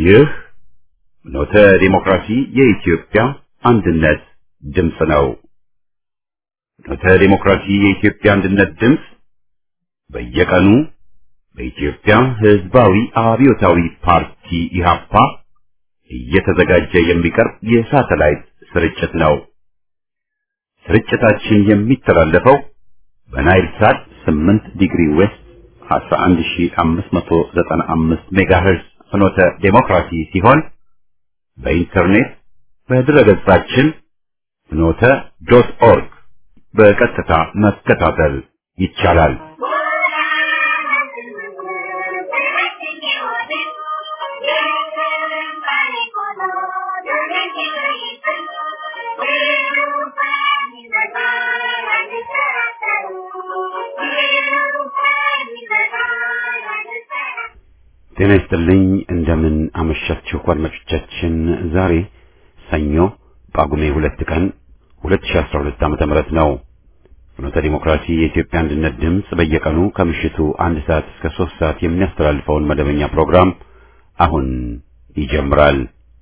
ይህ ኖተ ዲሞክራሲ የኢትዮጵያ አንድነት ድምፅ ነው። ኖተ ዲሞክራሲ የኢትዮጵያ አንድነት ድምፅ በየቀኑ በኢትዮጵያ ሕዝባዊ አብዮታዊ ፓርቲ ኢህአፓ እየተዘጋጀ የሚቀርብ የሳተላይት ስርጭት ነው። ስርጭታችን የሚተላለፈው በናይል ሳት 8 ዲግሪ ዌስት 11595 ሜጋሄርዝ ፍኖተ ዴሞክራሲ ሲሆን በኢንተርኔት በድረገጻችን ፍኖተ ዶት ኦርግ በቀጥታ መከታተል ይቻላል። ጤና ይስጥልኝ። እንደምን አመሻችሁ አድማጮቻችን። ዛሬ ሰኞ ጳጉሜ ሁለት ቀን 2012 ዓመተ ምህረት ነው። ፍኖተ ዲሞክራሲ የኢትዮጵያ አንድነት ድምፅ በየቀኑ ከምሽቱ አንድ ሰዓት እስከ ሶስት ሰዓት የሚያስተላልፈውን መደበኛ ፕሮግራም አሁን ይጀምራል።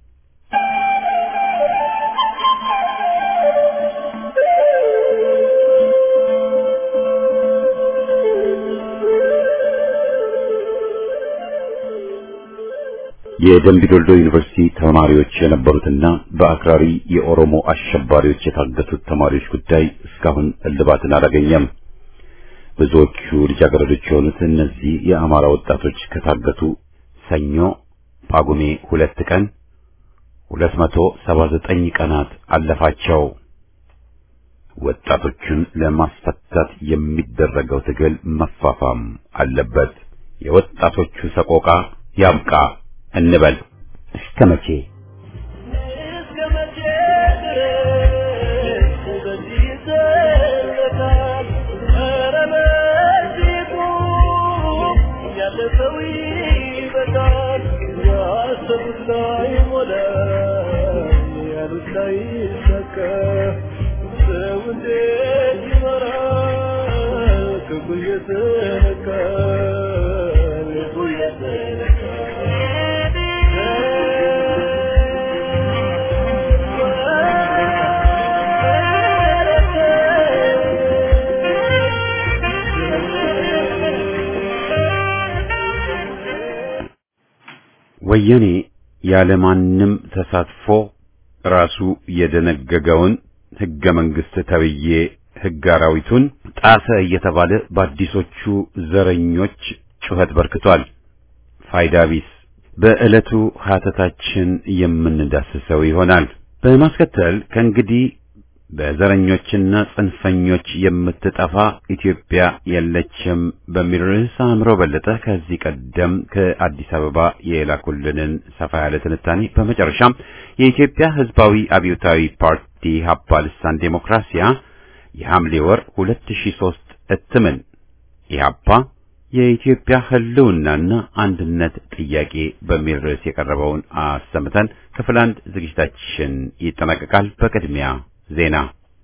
የደምቢዶልዶ ዩኒቨርሲቲ ተማሪዎች የነበሩትና በአክራሪ የኦሮሞ አሸባሪዎች የታገቱት ተማሪዎች ጉዳይ እስካሁን እልባትን አላገኘም። ብዙዎቹ ልጃገረዶች የሆኑት እነዚህ የአማራ ወጣቶች ከታገቱ ሰኞ ጳጉሜ ሁለት ቀን 279 ቀናት አለፋቸው። ወጣቶቹን ለማስፈታት የሚደረገው ትግል መፋፋም አለበት። የወጣቶቹ ሰቆቃ ያብቃ እንበል። እስከ መቼ ወያኔ ያለማንም ተሳትፎ ራሱ የደነገገውን ሕገ መንግሥት ተብዬ ሕግ አራዊቱን ጣሰ እየተባለ በአዲሶቹ ዘረኞች ጩኸት በርክቷል። ፋይዳ ቢስ። በዕለቱ ሀተታችን የምንዳስሰው ይሆናል። በማስከተል ከእንግዲህ በዘረኞችና ጽንፈኞች የምትጠፋ ኢትዮጵያ የለችም በሚል ርዕስ አእምሮ በለጠ ከዚህ ቀደም ከአዲስ አበባ የላኩልንን ሰፋ ያለ ትንታኔ፣ በመጨረሻም የኢትዮጵያ ሕዝባዊ አብዮታዊ ፓርቲ ሀፓ ልሳን ዴሞክራሲያ የሐምሌ ወር 2003 እትምን ኢህአፓ የኢትዮጵያ ህልውናና አንድነት ጥያቄ በሚል ርዕስ የቀረበውን አሰምተን ክፍል አንድ ዝግጅታችን ይጠናቀቃል። በቅድሚያ ዜና።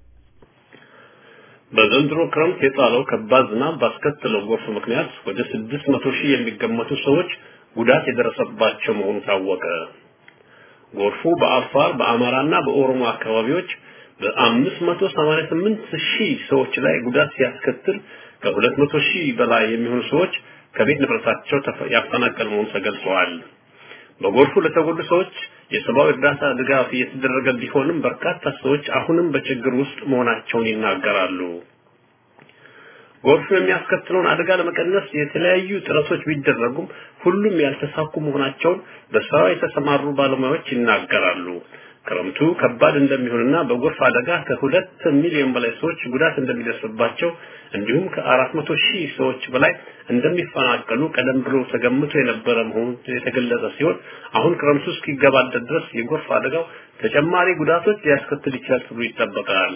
በዘንድሮ ክረምት የጣለው ከባድ ዝናብ ባስከተለው ጎርፍ ምክንያት ወደ ስድስት መቶ ሺህ የሚገመቱ ሰዎች ጉዳት የደረሰባቸው መሆኑ ታወቀ። ጎርፉ በአፋር በአማራና በኦሮሞ አካባቢዎች በአምስት መቶ ሰማንያ ስምንት ሺህ ሰዎች ላይ ጉዳት ሲያስከትል ከሁለት መቶ ሺህ በላይ የሚሆኑ ሰዎች ከቤት ንብረታቸው ያፈናቀል መሆኑ ተገልጸዋል። በጎርፉ ለተጎዱ ሰዎች የሰብአዊ እርዳታ ድጋፍ እየተደረገ ቢሆንም በርካታ ሰዎች አሁንም በችግር ውስጥ መሆናቸውን ይናገራሉ። ጎርፉ የሚያስከትለውን አደጋ ለመቀነስ የተለያዩ ጥረቶች ቢደረጉም ሁሉም ያልተሳኩ መሆናቸውን በስራው የተሰማሩ ባለሙያዎች ይናገራሉ። ክረምቱ ከባድ እንደሚሆንና በጎርፍ አደጋ ከሁለት ሚሊዮን በላይ ሰዎች ጉዳት እንደሚደርስባቸው እንዲሁም ከአራት መቶ ሺህ ሰዎች በላይ እንደሚፈናቀሉ ቀደም ብሎ ተገምቶ የነበረ መሆኑ የተገለጸ ሲሆን አሁን ክረምቱ እስኪገባደድ ድረስ የጎርፍ አደጋው ተጨማሪ ጉዳቶች ሊያስከትል ይችላል ተብሎ ይጠበቃል።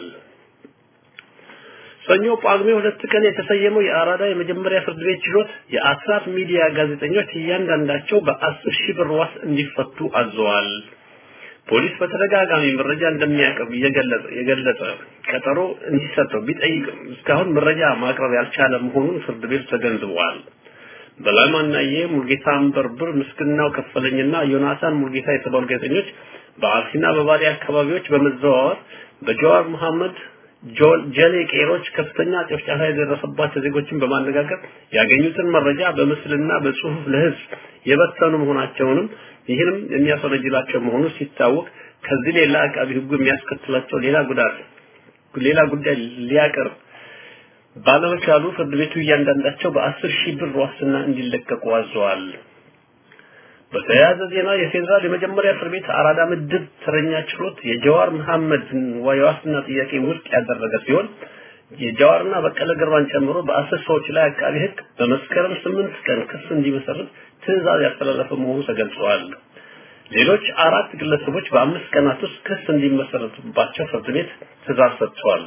ሰኞ ጳጉሜ ሁለት ቀን የተሰየመው የአራዳ የመጀመሪያ ፍርድ ቤት ችሎት የአስራት ሚዲያ ጋዜጠኞች እያንዳንዳቸው በአስር ሺህ ብር ዋስ እንዲፈቱ አዘዋል። ፖሊስ በተደጋጋሚ መረጃ እንደሚያቀርብ እየገለጸ የገለጸ ቀጠሮ እንዲሰጠው ቢጠይቅም እስካሁን መረጃ ማቅረብ ያልቻለ መሆኑን ፍርድ ቤቱ ተገንዝበዋል። በላይ ማናዬ፣ ሙልጌታ አንበርብር፣ ምስግናው ከፈለኝና ዮናታን ሙልጌታ የተባሉ ጋዜጠኞች በአርሲና በባሌ አካባቢዎች በመዘዋወር በጀዋር መሐመድ ጀሌ ቄሮች ከፍተኛ ጭፍጨፋ የደረሰባቸው ዜጎችን በማነጋገር ያገኙትን መረጃ በምስልና በጽሁፍ ለህዝብ የበተኑ መሆናቸውንም ይህንም የሚያስወነጅላቸው መሆኑ ሲታወቅ ከዚህ ሌላ አቃቢ ህጉ የሚያስከትላቸው ሌላ ጉዳት ሌላ ጉዳይ ሊያቀርብ ባለመቻሉ ፍርድ ቤቱ እያንዳንዳቸው በአስር ሺህ ብር ዋስትና እንዲለቀቁ አዘዋል። በተያያዘ ዜና የፌዴራል የመጀመሪያ እስር ቤት አራዳ ምድብ ተረኛ ችሎት የጀዋር መሐመድ የዋስትና ጥያቄ ውድቅ ያደረገ ሲሆን የጀዋርና በቀለ ገርባን ጨምሮ በአስር ሰዎች ላይ አቃቢ ህግ በመስከረም ስምንት ቀን ክስ እንዲመሰርት ትዕዛዝ ያስተላለፈ መሆኑ ተገልጿል። ሌሎች አራት ግለሰቦች በአምስት ቀናት ውስጥ ክስ እንዲመሰረቱባቸው ፍርድ ቤት ትዕዛዝ ሰጥቷል።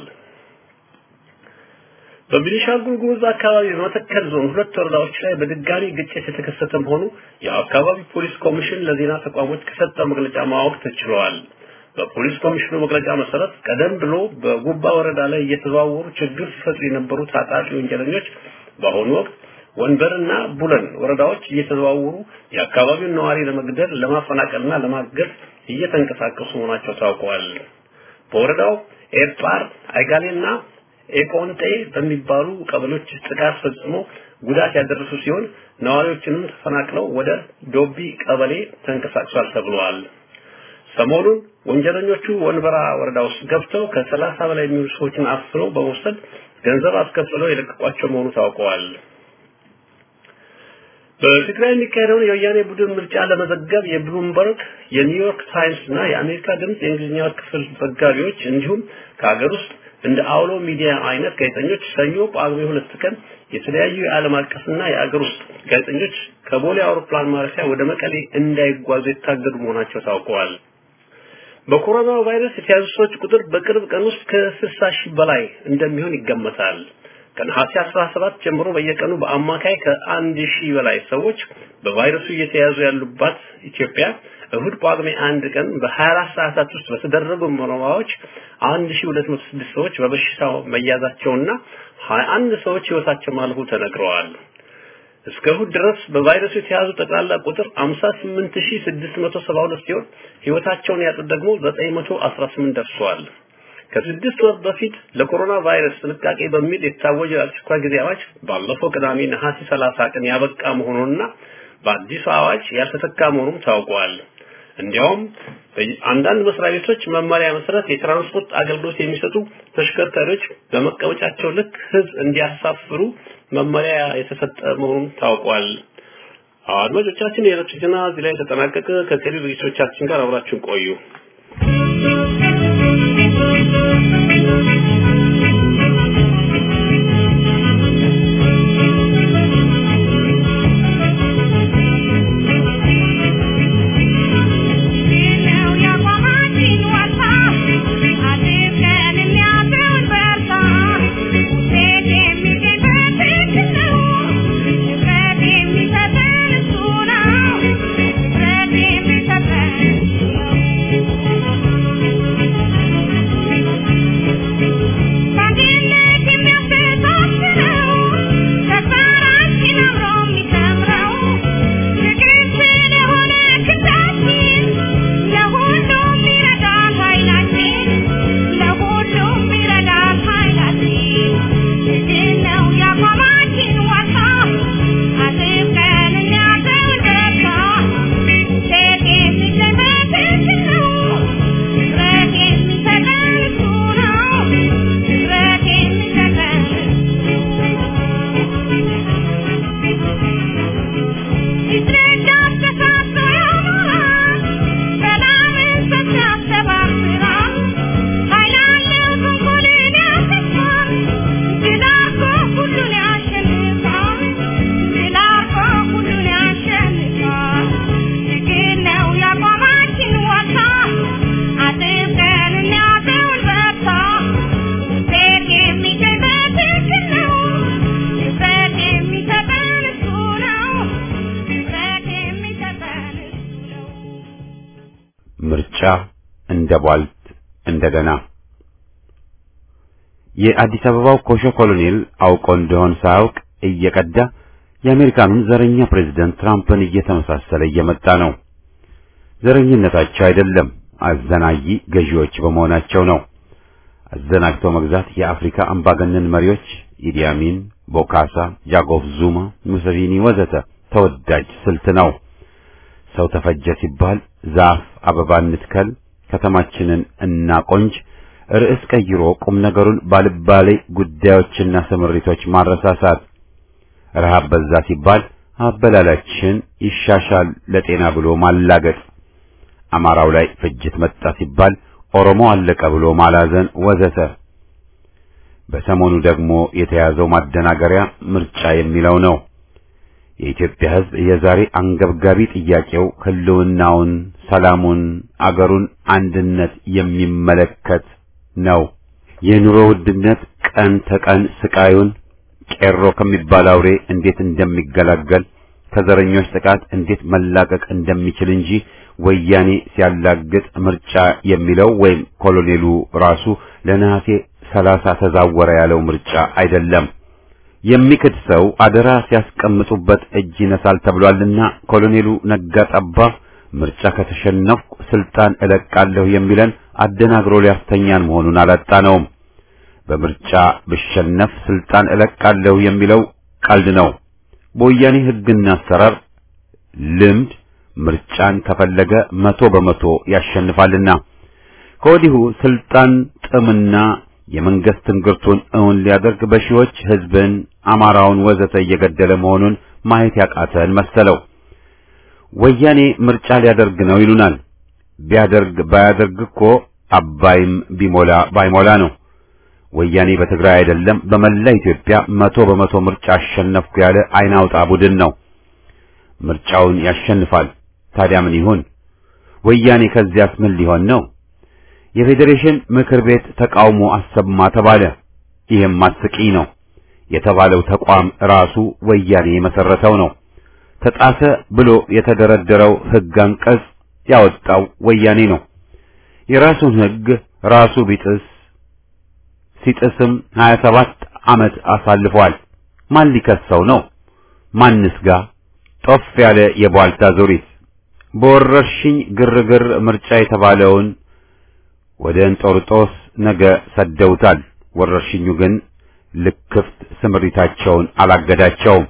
በቤኒሻንጉል ጉሙዝ አካባቢ በመተከል ዞን ሁለት ወረዳዎች ላይ በድጋሚ ግጭት የተከሰተ መሆኑ የአካባቢ ፖሊስ ኮሚሽን ለዜና ተቋሞች ከሰጠው መግለጫ ማወቅ ተችሏል። በፖሊስ ኮሚሽኑ መግለጫ መሰረት ቀደም ብሎ በጉባ ወረዳ ላይ እየተዘዋወሩ ችግር ሲፈጥሩ የነበሩ ታጣቂ ወንጀለኞች በአሁኑ ወቅት ወንበርና ቡለን ወረዳዎች እየተዘዋወሩ የአካባቢውን ነዋሪ ለመግደል ለማፈናቀልና ለማገድ እየተንቀሳቀሱ መሆናቸው ታውቋል። በወረዳው ኤርጳር አይጋሌና ኤቆንጤ በሚባሉ ቀበሌዎች ጥቃት ፈጽሞ ጉዳት ያደረሱ ሲሆን ነዋሪዎችንም ተፈናቅለው ወደ ዶቢ ቀበሌ ተንቀሳቅሷል ተብሏል። ሰሞኑን ወንጀለኞቹ ወንበራ ወረዳ ውስጥ ገብተው ከሰላሳ በላይ የሚሆኑ ሰዎችን አፍነው በመውሰድ ገንዘብ አስከፍለው የለቀቋቸው መሆኑ ታውቀዋል። በትግራይ የሚካሄደውን የወያኔ ቡድን ምርጫ ለመዘገብ የብሉምበርግ፣ የኒውዮርክ ታይምስ እና የአሜሪካ ድምፅ የእንግሊዝኛ ክፍል ዘጋቢዎች እንዲሁም ከሀገር ውስጥ እንደ አውሎ ሚዲያ አይነት ጋዜጠኞች ሰኞ ጳጉሜ ሁለት ቀን የተለያዩ የዓለም አቀፍና የአገር ውስጥ ጋዜጠኞች ከቦሌ አውሮፕላን ማረፊያ ወደ መቀሌ እንዳይጓዙ የታገዱ መሆናቸው ታውቀዋል። በኮሮና ቫይረስ የተያዙ ሰዎች ቁጥር በቅርብ ቀን ውስጥ ከ60 ሺህ በላይ እንደሚሆን ይገመታል። ከነሐሴ 17 ጀምሮ በየቀኑ በአማካይ ከአንድ ሺህ በላይ ሰዎች በቫይረሱ እየተያዙ ያሉባት ኢትዮጵያ እሁድ ጳጉሜ አንድ ቀን በ24 ሰዓታት ውስጥ በተደረጉ ምርመራዎች 1206 ሰዎች በበሽታው መያዛቸውና 21 ሰዎች ህይወታቸው ማለፉ ተነግረዋል። እስከ እሁድ ድረስ በቫይረሱ የተያዙ ጠቅላላ ቁጥር 58672 ሲሆን ህይወታቸውን ያጡት ደግሞ 918 ደርሰዋል። ከስድስት ወር በፊት ለኮሮና ቫይረስ ጥንቃቄ በሚል የታወጀው የአስቸኳይ ጊዜ አዋጅ ባለፈው ቅዳሜ ነሐሴ 30 ቀን ያበቃ መሆኑንና በአዲሱ አዋጅ ያልተተካ መሆኑም ታውቋል። እንዲያውም አንዳንድ መስሪያ ቤቶች መመሪያ መሰረት የትራንስፖርት አገልግሎት የሚሰጡ ተሽከርካሪዎች በመቀመጫቸው ልክ ህዝብ እንዲያሳፍሩ መመሪያ የተሰጠ መሆኑን ታውቋል። አድማጮቻችን የዕለቱ ዜና እዚህ ላይ ተጠናቀቀ። ከቀሪ ዝግጅቶቻችን ጋር አብራችሁን ቆዩ። ምርጫ እንደ ቧልት እንደገና የአዲስ አበባው ኮሾ ኮሎኔል አውቆ እንደሆን ሳያውቅ እየቀዳ የአሜሪካኑን ዘረኛ ፕሬዝደንት ትራምፕን እየተመሳሰለ እየመጣ ነው። ዘረኝነታቸው አይደለም አዘናጊ ገዢዎች በመሆናቸው ነው። አዘናግቶ መግዛት የአፍሪካ አምባገነን መሪዎች ኢዲ አሚን፣ ቦካሳ፣ ጃኮብ ዙማ፣ ሙሰቪኒ ወዘተ ተወዳጅ ስልት ነው። ሰው ተፈጀ ሲባል ዛፍ አበባ እንትከል፣ ከተማችንን እናቆንጅ፣ ርዕስ ቀይሮ ቁም ነገሩን ባልባሌ ጉዳዮችና ስምሪቶች ማረሳሳት፣ ረሃብ በዛ ሲባል አበላላችን ይሻሻል ለጤና ብሎ ማላገጥ፣ አማራው ላይ ፍጅት መጣ ሲባል ኦሮሞ አለቀ ብሎ ማላዘን ወዘተ። በሰሞኑ ደግሞ የተያዘው ማደናገሪያ ምርጫ የሚለው ነው። የኢትዮጵያ ሕዝብ የዛሬ አንገብጋቢ ጥያቄው ህልውናውን፣ ሰላሙን፣ አገሩን አንድነት የሚመለከት ነው። የኑሮ ውድነት ቀን ተቀን ስቃዩን ቄሮ ከሚባል አውሬ እንዴት እንደሚገላገል ከዘረኞች ጥቃት እንዴት መላቀቅ እንደሚችል እንጂ ወያኔ ሲያላግጥ ምርጫ የሚለው ወይም ኮሎኔሉ ራሱ ለነሐሴ ሰላሳ ተዛወረ ያለው ምርጫ አይደለም። የሚክድ ሰው አደራ ሲያስቀምጡበት እጅ ይነሳል ተብሏልና ኮሎኔሉ ነጋ ጠባ ምርጫ ከተሸነፍኩ ስልጣን እለቃለሁ የሚለን አደናግሮ ሊያስተኛን መሆኑን አላጣነውም። በምርጫ ብሸነፍ ስልጣን እለቃለሁ የሚለው ቀልድ ነው። በወያኔ ሕግና አሰራር ልምድ ምርጫን ከፈለገ መቶ በመቶ ያሸንፋልና ከወዲሁ ስልጣን ጥምና የመንግስት ትንግርቱን እውን ሊያደርግ በሺዎች ሕዝብን፣ አማራውን ወዘተ እየገደለ መሆኑን ማየት ያቃተን መሰለው። ወያኔ ምርጫ ሊያደርግ ነው ይሉናል። ቢያደርግ ባያደርግ እኮ አባይም ቢሞላ ባይሞላ ነው። ወያኔ በትግራይ አይደለም በመላ ኢትዮጵያ መቶ በመቶ ምርጫ አሸነፍኩ ያለ አይናውጣ ቡድን ነው። ምርጫውን ያሸንፋል። ታዲያ ምን ይሁን? ወያኔ ከዚያስ ምን ሊሆን ነው? የፌዴሬሽን ምክር ቤት ተቃውሞ አሰማ ተባለ። ይህም አስቂኝ ነው። የተባለው ተቋም ራሱ ወያኔ የመሰረተው ነው። ተጣሰ ብሎ የተደረደረው ሕግ አንቀጽ ያወጣው ወያኔ ነው። የራሱን ሕግ ራሱ ቢጥስ ሲጥስም 27 ዓመት አሳልፏል። ማን ሊከሰው ነው? ማንስ ጋር ጦፍ ያለ የቧልታ ዙሪት በወረርሽኝ ግርግር ምርጫ የተባለውን ወደ እንጦርጦስ ነገ ሰደውታል። ወረርሽኙ ግን ልክፍት ስምሪታቸውን አላገዳቸውም።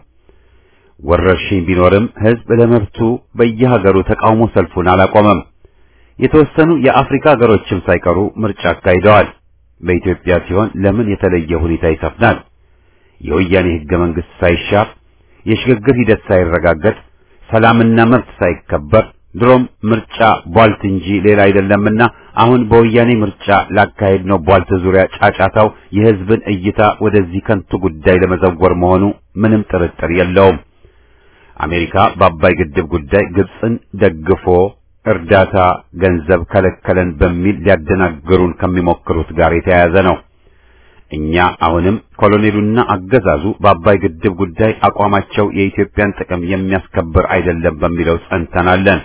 ወረርሽኝ ቢኖርም ሕዝብ ለመብቱ በየሀገሩ ተቃውሞ ሰልፉን አላቆመም። የተወሰኑ የአፍሪካ ሀገሮችም ሳይቀሩ ምርጫ አካሂደዋል። በኢትዮጵያ ሲሆን ለምን የተለየ ሁኔታ ይሰፍናል? የወያኔ ሕገ መንግሥት ሳይሻር የሽግግር ሂደት ሳይረጋገጥ ሰላምና መብት ሳይከበር ድሮም ምርጫ ቧልት እንጂ ሌላ አይደለምና አሁን በወያኔ ምርጫ ላካሄድ ነው ቧልት ዙሪያ ጫጫታው የሕዝብን እይታ ወደዚህ ከንቱ ጉዳይ ለመዘወር መሆኑ ምንም ጥርጥር የለውም። አሜሪካ በአባይ ግድብ ጉዳይ ግብፅን ደግፎ እርዳታ ገንዘብ ከለከለን በሚል ሊያደናግሩን ከሚሞክሩት ጋር የተያያዘ ነው። እኛ አሁንም ኮሎኔሉና አገዛዙ በአባይ ግድብ ጉዳይ አቋማቸው የኢትዮጵያን ጥቅም የሚያስከብር አይደለም በሚለው ጸንተናለን።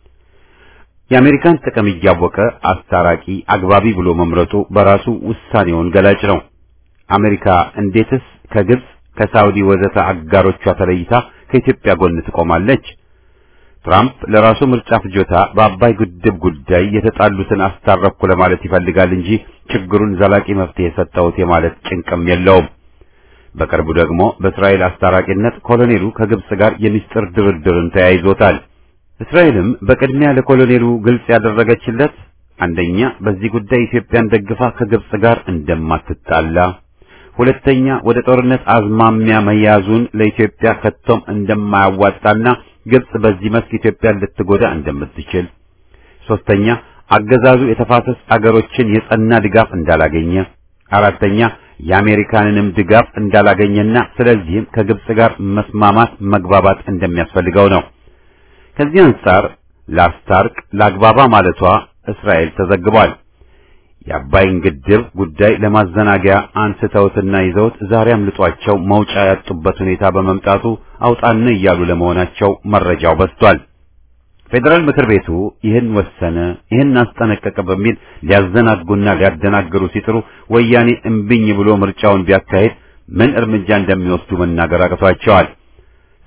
የአሜሪካን ጥቅም እያወቀ አስታራቂ አግባቢ ብሎ መምረጡ በራሱ ውሳኔውን ገላጭ ነው። አሜሪካ እንዴትስ ከግብፅ ከሳውዲ ወዘተ አጋሮቿ ተለይታ ከኢትዮጵያ ጎን ትቆማለች? ትራምፕ ለራሱ ምርጫ ፍጆታ በአባይ ግድብ ጉዳይ የተጣሉትን አስታረኩ ለማለት ይፈልጋል እንጂ ችግሩን ዘላቂ መፍትሄ የሰጠሁት የማለት ጭንቅም የለውም። በቅርቡ ደግሞ በእስራኤል አስታራቂነት ኮሎኔሉ ከግብፅ ጋር የሚስጥር ድርድርን ተያይዞታል። እስራኤልም በቅድሚያ ለኮሎኔሉ ግልጽ ያደረገችለት አንደኛ በዚህ ጉዳይ ኢትዮጵያን ደግፋ ከግብፅ ጋር እንደማትጣላ፣ ሁለተኛ ወደ ጦርነት አዝማሚያ መያዙን ለኢትዮጵያ ከቶም እንደማያዋጣና ግብጽ በዚህ መስክ ኢትዮጵያን ልትጎዳ እንደምትችል፣ ሶስተኛ አገዛዙ የተፋሰስ አገሮችን የጸና ድጋፍ እንዳላገኘ፣ አራተኛ የአሜሪካንንም ድጋፍ እንዳላገኘና ስለዚህም ከግብጽ ጋር መስማማት መግባባት እንደሚያስፈልገው ነው። ከዚህ አንጻር ላስታርቅ ላግባባ ማለቷ እስራኤል ተዘግቧል። የአባይን ግድብ ጉዳይ ለማዘናጊያ አንስተውትና ይዘውት ዛሬ አምልጧቸው መውጫ ያጡበት ሁኔታ በመምጣቱ አውጣን እያሉ ለመሆናቸው መረጃው በዝቷል። ፌዴራል ምክር ቤቱ ይህን ወሰነ፣ ይህን አስጠነቀቀ በሚል ሊያዘናጉና ሊያደናግሩ ሲጥሩ ወያኔ እምቢኝ ብሎ ምርጫውን ቢያካሄድ ምን እርምጃ እንደሚወስዱ መናገር አቅቷቸዋል።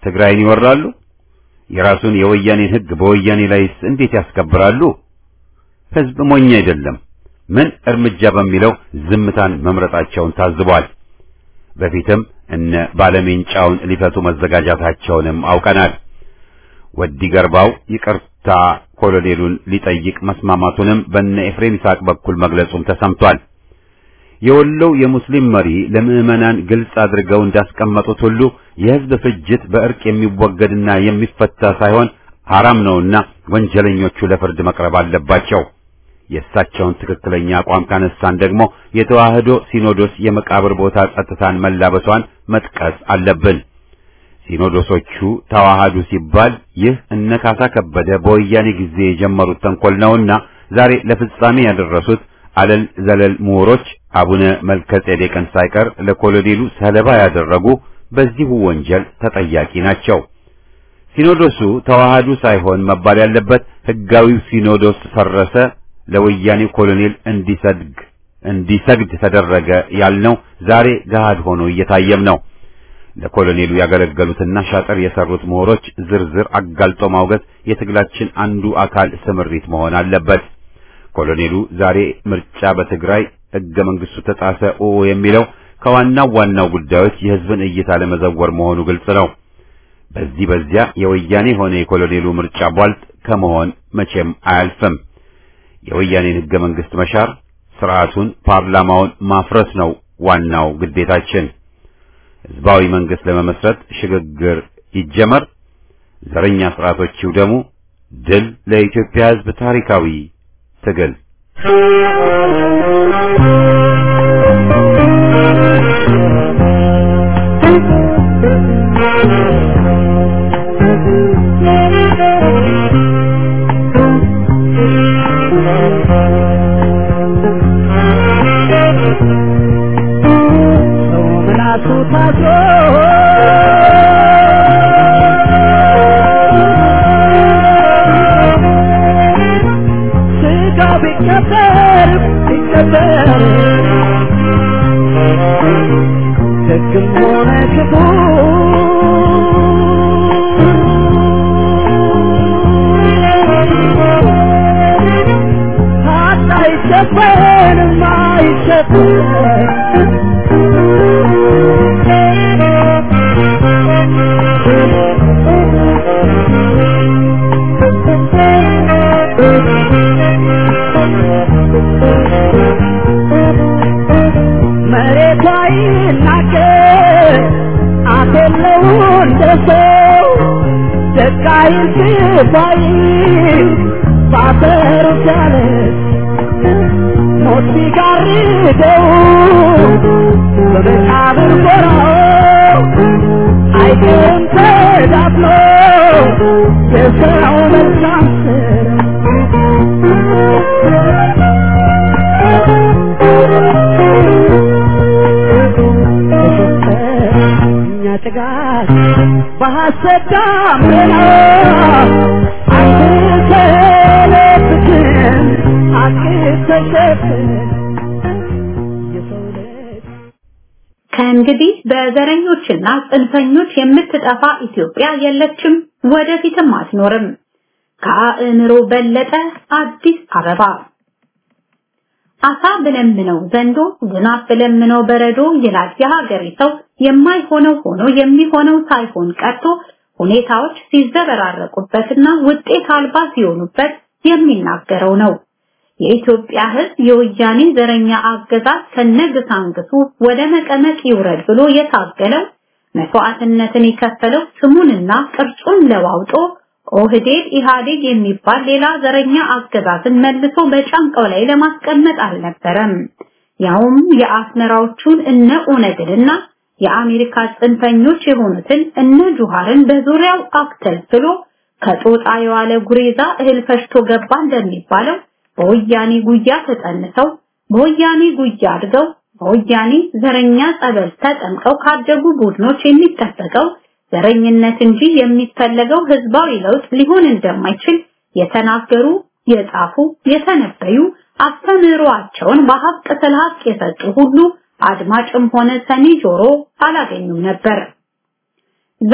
ትግራይን ይወራሉ? የራሱን የወያኔን ሕግ በወያኔ ላይስ እንዴት ያስከብራሉ? ሕዝብ ሞኝ አይደለም። ምን እርምጃ በሚለው ዝምታን መምረጣቸውን ታዝቧል። በፊትም እነ ባለሜንጫውን ሊፈቱ መዘጋጃታቸውንም አውቀናል። ወዲ ገርባው ይቅርታ ኮሎኔሉን ሊጠይቅ መስማማቱንም በነ ኤፍሬም ይስሐቅ በኩል መግለጹም ተሰምቷል። የወሎው የሙስሊም መሪ ለምዕመናን ግልጽ አድርገው እንዳስቀመጡት ሁሉ የሕዝብ ፍጅት በእርቅ የሚወገድና የሚፈታ ሳይሆን ሐራም ነውና ወንጀለኞቹ ለፍርድ መቅረብ አለባቸው። የእሳቸውን ትክክለኛ አቋም ካነሳን ደግሞ የተዋህዶ ሲኖዶስ የመቃብር ቦታ ጸጥታን መላበሷን መጥቀስ አለብን። ሲኖዶሶቹ ተዋሃዱ ሲባል ይህ እነ ካሳ ከበደ በወያኔ ጊዜ የጀመሩት ተንኮል ነውና ዛሬ ለፍጻሜ ያደረሱት አለል ዘለል ምሁሮች አቡነ መልከጼዴቅን ሳይቀር ለኮሎኔሉ ሰለባ ያደረጉ በዚሁ ወንጀል ተጠያቂ ናቸው። ሲኖዶሱ ተዋሃዱ ሳይሆን መባል ያለበት ሕጋዊው ሲኖዶስ ፈረሰ፣ ለወያኔ ኮሎኔል እንዲሰግድ እንዲሰግድ ተደረገ ያልነው ዛሬ ገሃድ ሆኖ እየታየም ነው። ለኮሎኔሉ ያገለገሉትና ሻጥር የሰሩት ምሁሮች ዝርዝር አጋልጦ ማውገዝ የትግላችን አንዱ አካል ስምሪት መሆን አለበት። ኮሎኔሉ ዛሬ ምርጫ በትግራይ ሕገ መንግስቱ ተጣሰ ኦ የሚለው ከዋናው ዋናው ጉዳዮች የሕዝብን እይታ ለመዘወር መሆኑ ግልጽ ነው። በዚህ በዚያ የወያኔ ሆነ የኮሎኔሉ ምርጫ ቧልጥ ከመሆን መቼም አያልፍም። የወያኔን ሕገ መንግስት መሻር፣ ስርዓቱን ፓርላማውን ማፍረስ ነው ዋናው ግዴታችን። ህዝባዊ መንግስት ለመመስረት ሽግግር ይጀመር፣ ዘረኛ ስርዓቶች ይውደሙ። ድል ለኢትዮጵያ ህዝብ ታሪካዊ ትግል። ከእንግዲህ በዘረኞችና ጽንፈኞች የምትጠፋ ኢትዮጵያ የለችም፣ ወደፊትም አትኖርም። ከአእምሮ በለጠ አዲስ አበባ አሳ ብለምነው ዘንዶ ዝናብ ብለምነው በረዶ ይላል የሀገሬ ሰው። የማይሆነው ሆኖ የሚሆነው ሳይሆን ቀርቶ ሁኔታዎች ሲዘበራረቁበትና ውጤት አልባ ሲሆኑበት የሚናገረው ነው። የኢትዮጵያ ሕዝብ የወያኔ ዘረኛ አገዛዝ ከነግሳንግሱ ወደ መቀመቅ ይውረድ ብሎ የታገለው መስዋዕትነትን የከፈለው ስሙንና ቅርጹን ለዋውጦ ኦህዴድ ኢህአዴግ የሚባል ሌላ ዘረኛ አገዛዝን መልሶ በጫንቃው ላይ ለማስቀመጥ አልነበረም። ያውም የአስመራዎቹን እነ ኦነግንና የአሜሪካ ጽንፈኞች የሆኑትን እነ ጁሃርን በዙሪያው አክተልትሎ ከጦጣ የዋለ ጉሬዛ እህል ፈሽቶ ገባ እንደሚባለው በወያኔ ጉያ ተጠንሰው በወያኔ ጉያ አድገው በወያኔ ዘረኛ ጸበል ተጠምቀው ካደጉ ቡድኖች የሚጠበቀው ዘረኝነት እንጂ የሚፈለገው ህዝባዊ ለውጥ ሊሆን እንደማይችል የተናገሩ፣ የጻፉ፣ የተነበዩ አስተምህሮአቸውን በሀቅ ስለ ሀቅ የሰጡ ሁሉ አድማጭም ሆነ ሰሚ ጆሮ አላገኙም ነበር። ዛሬ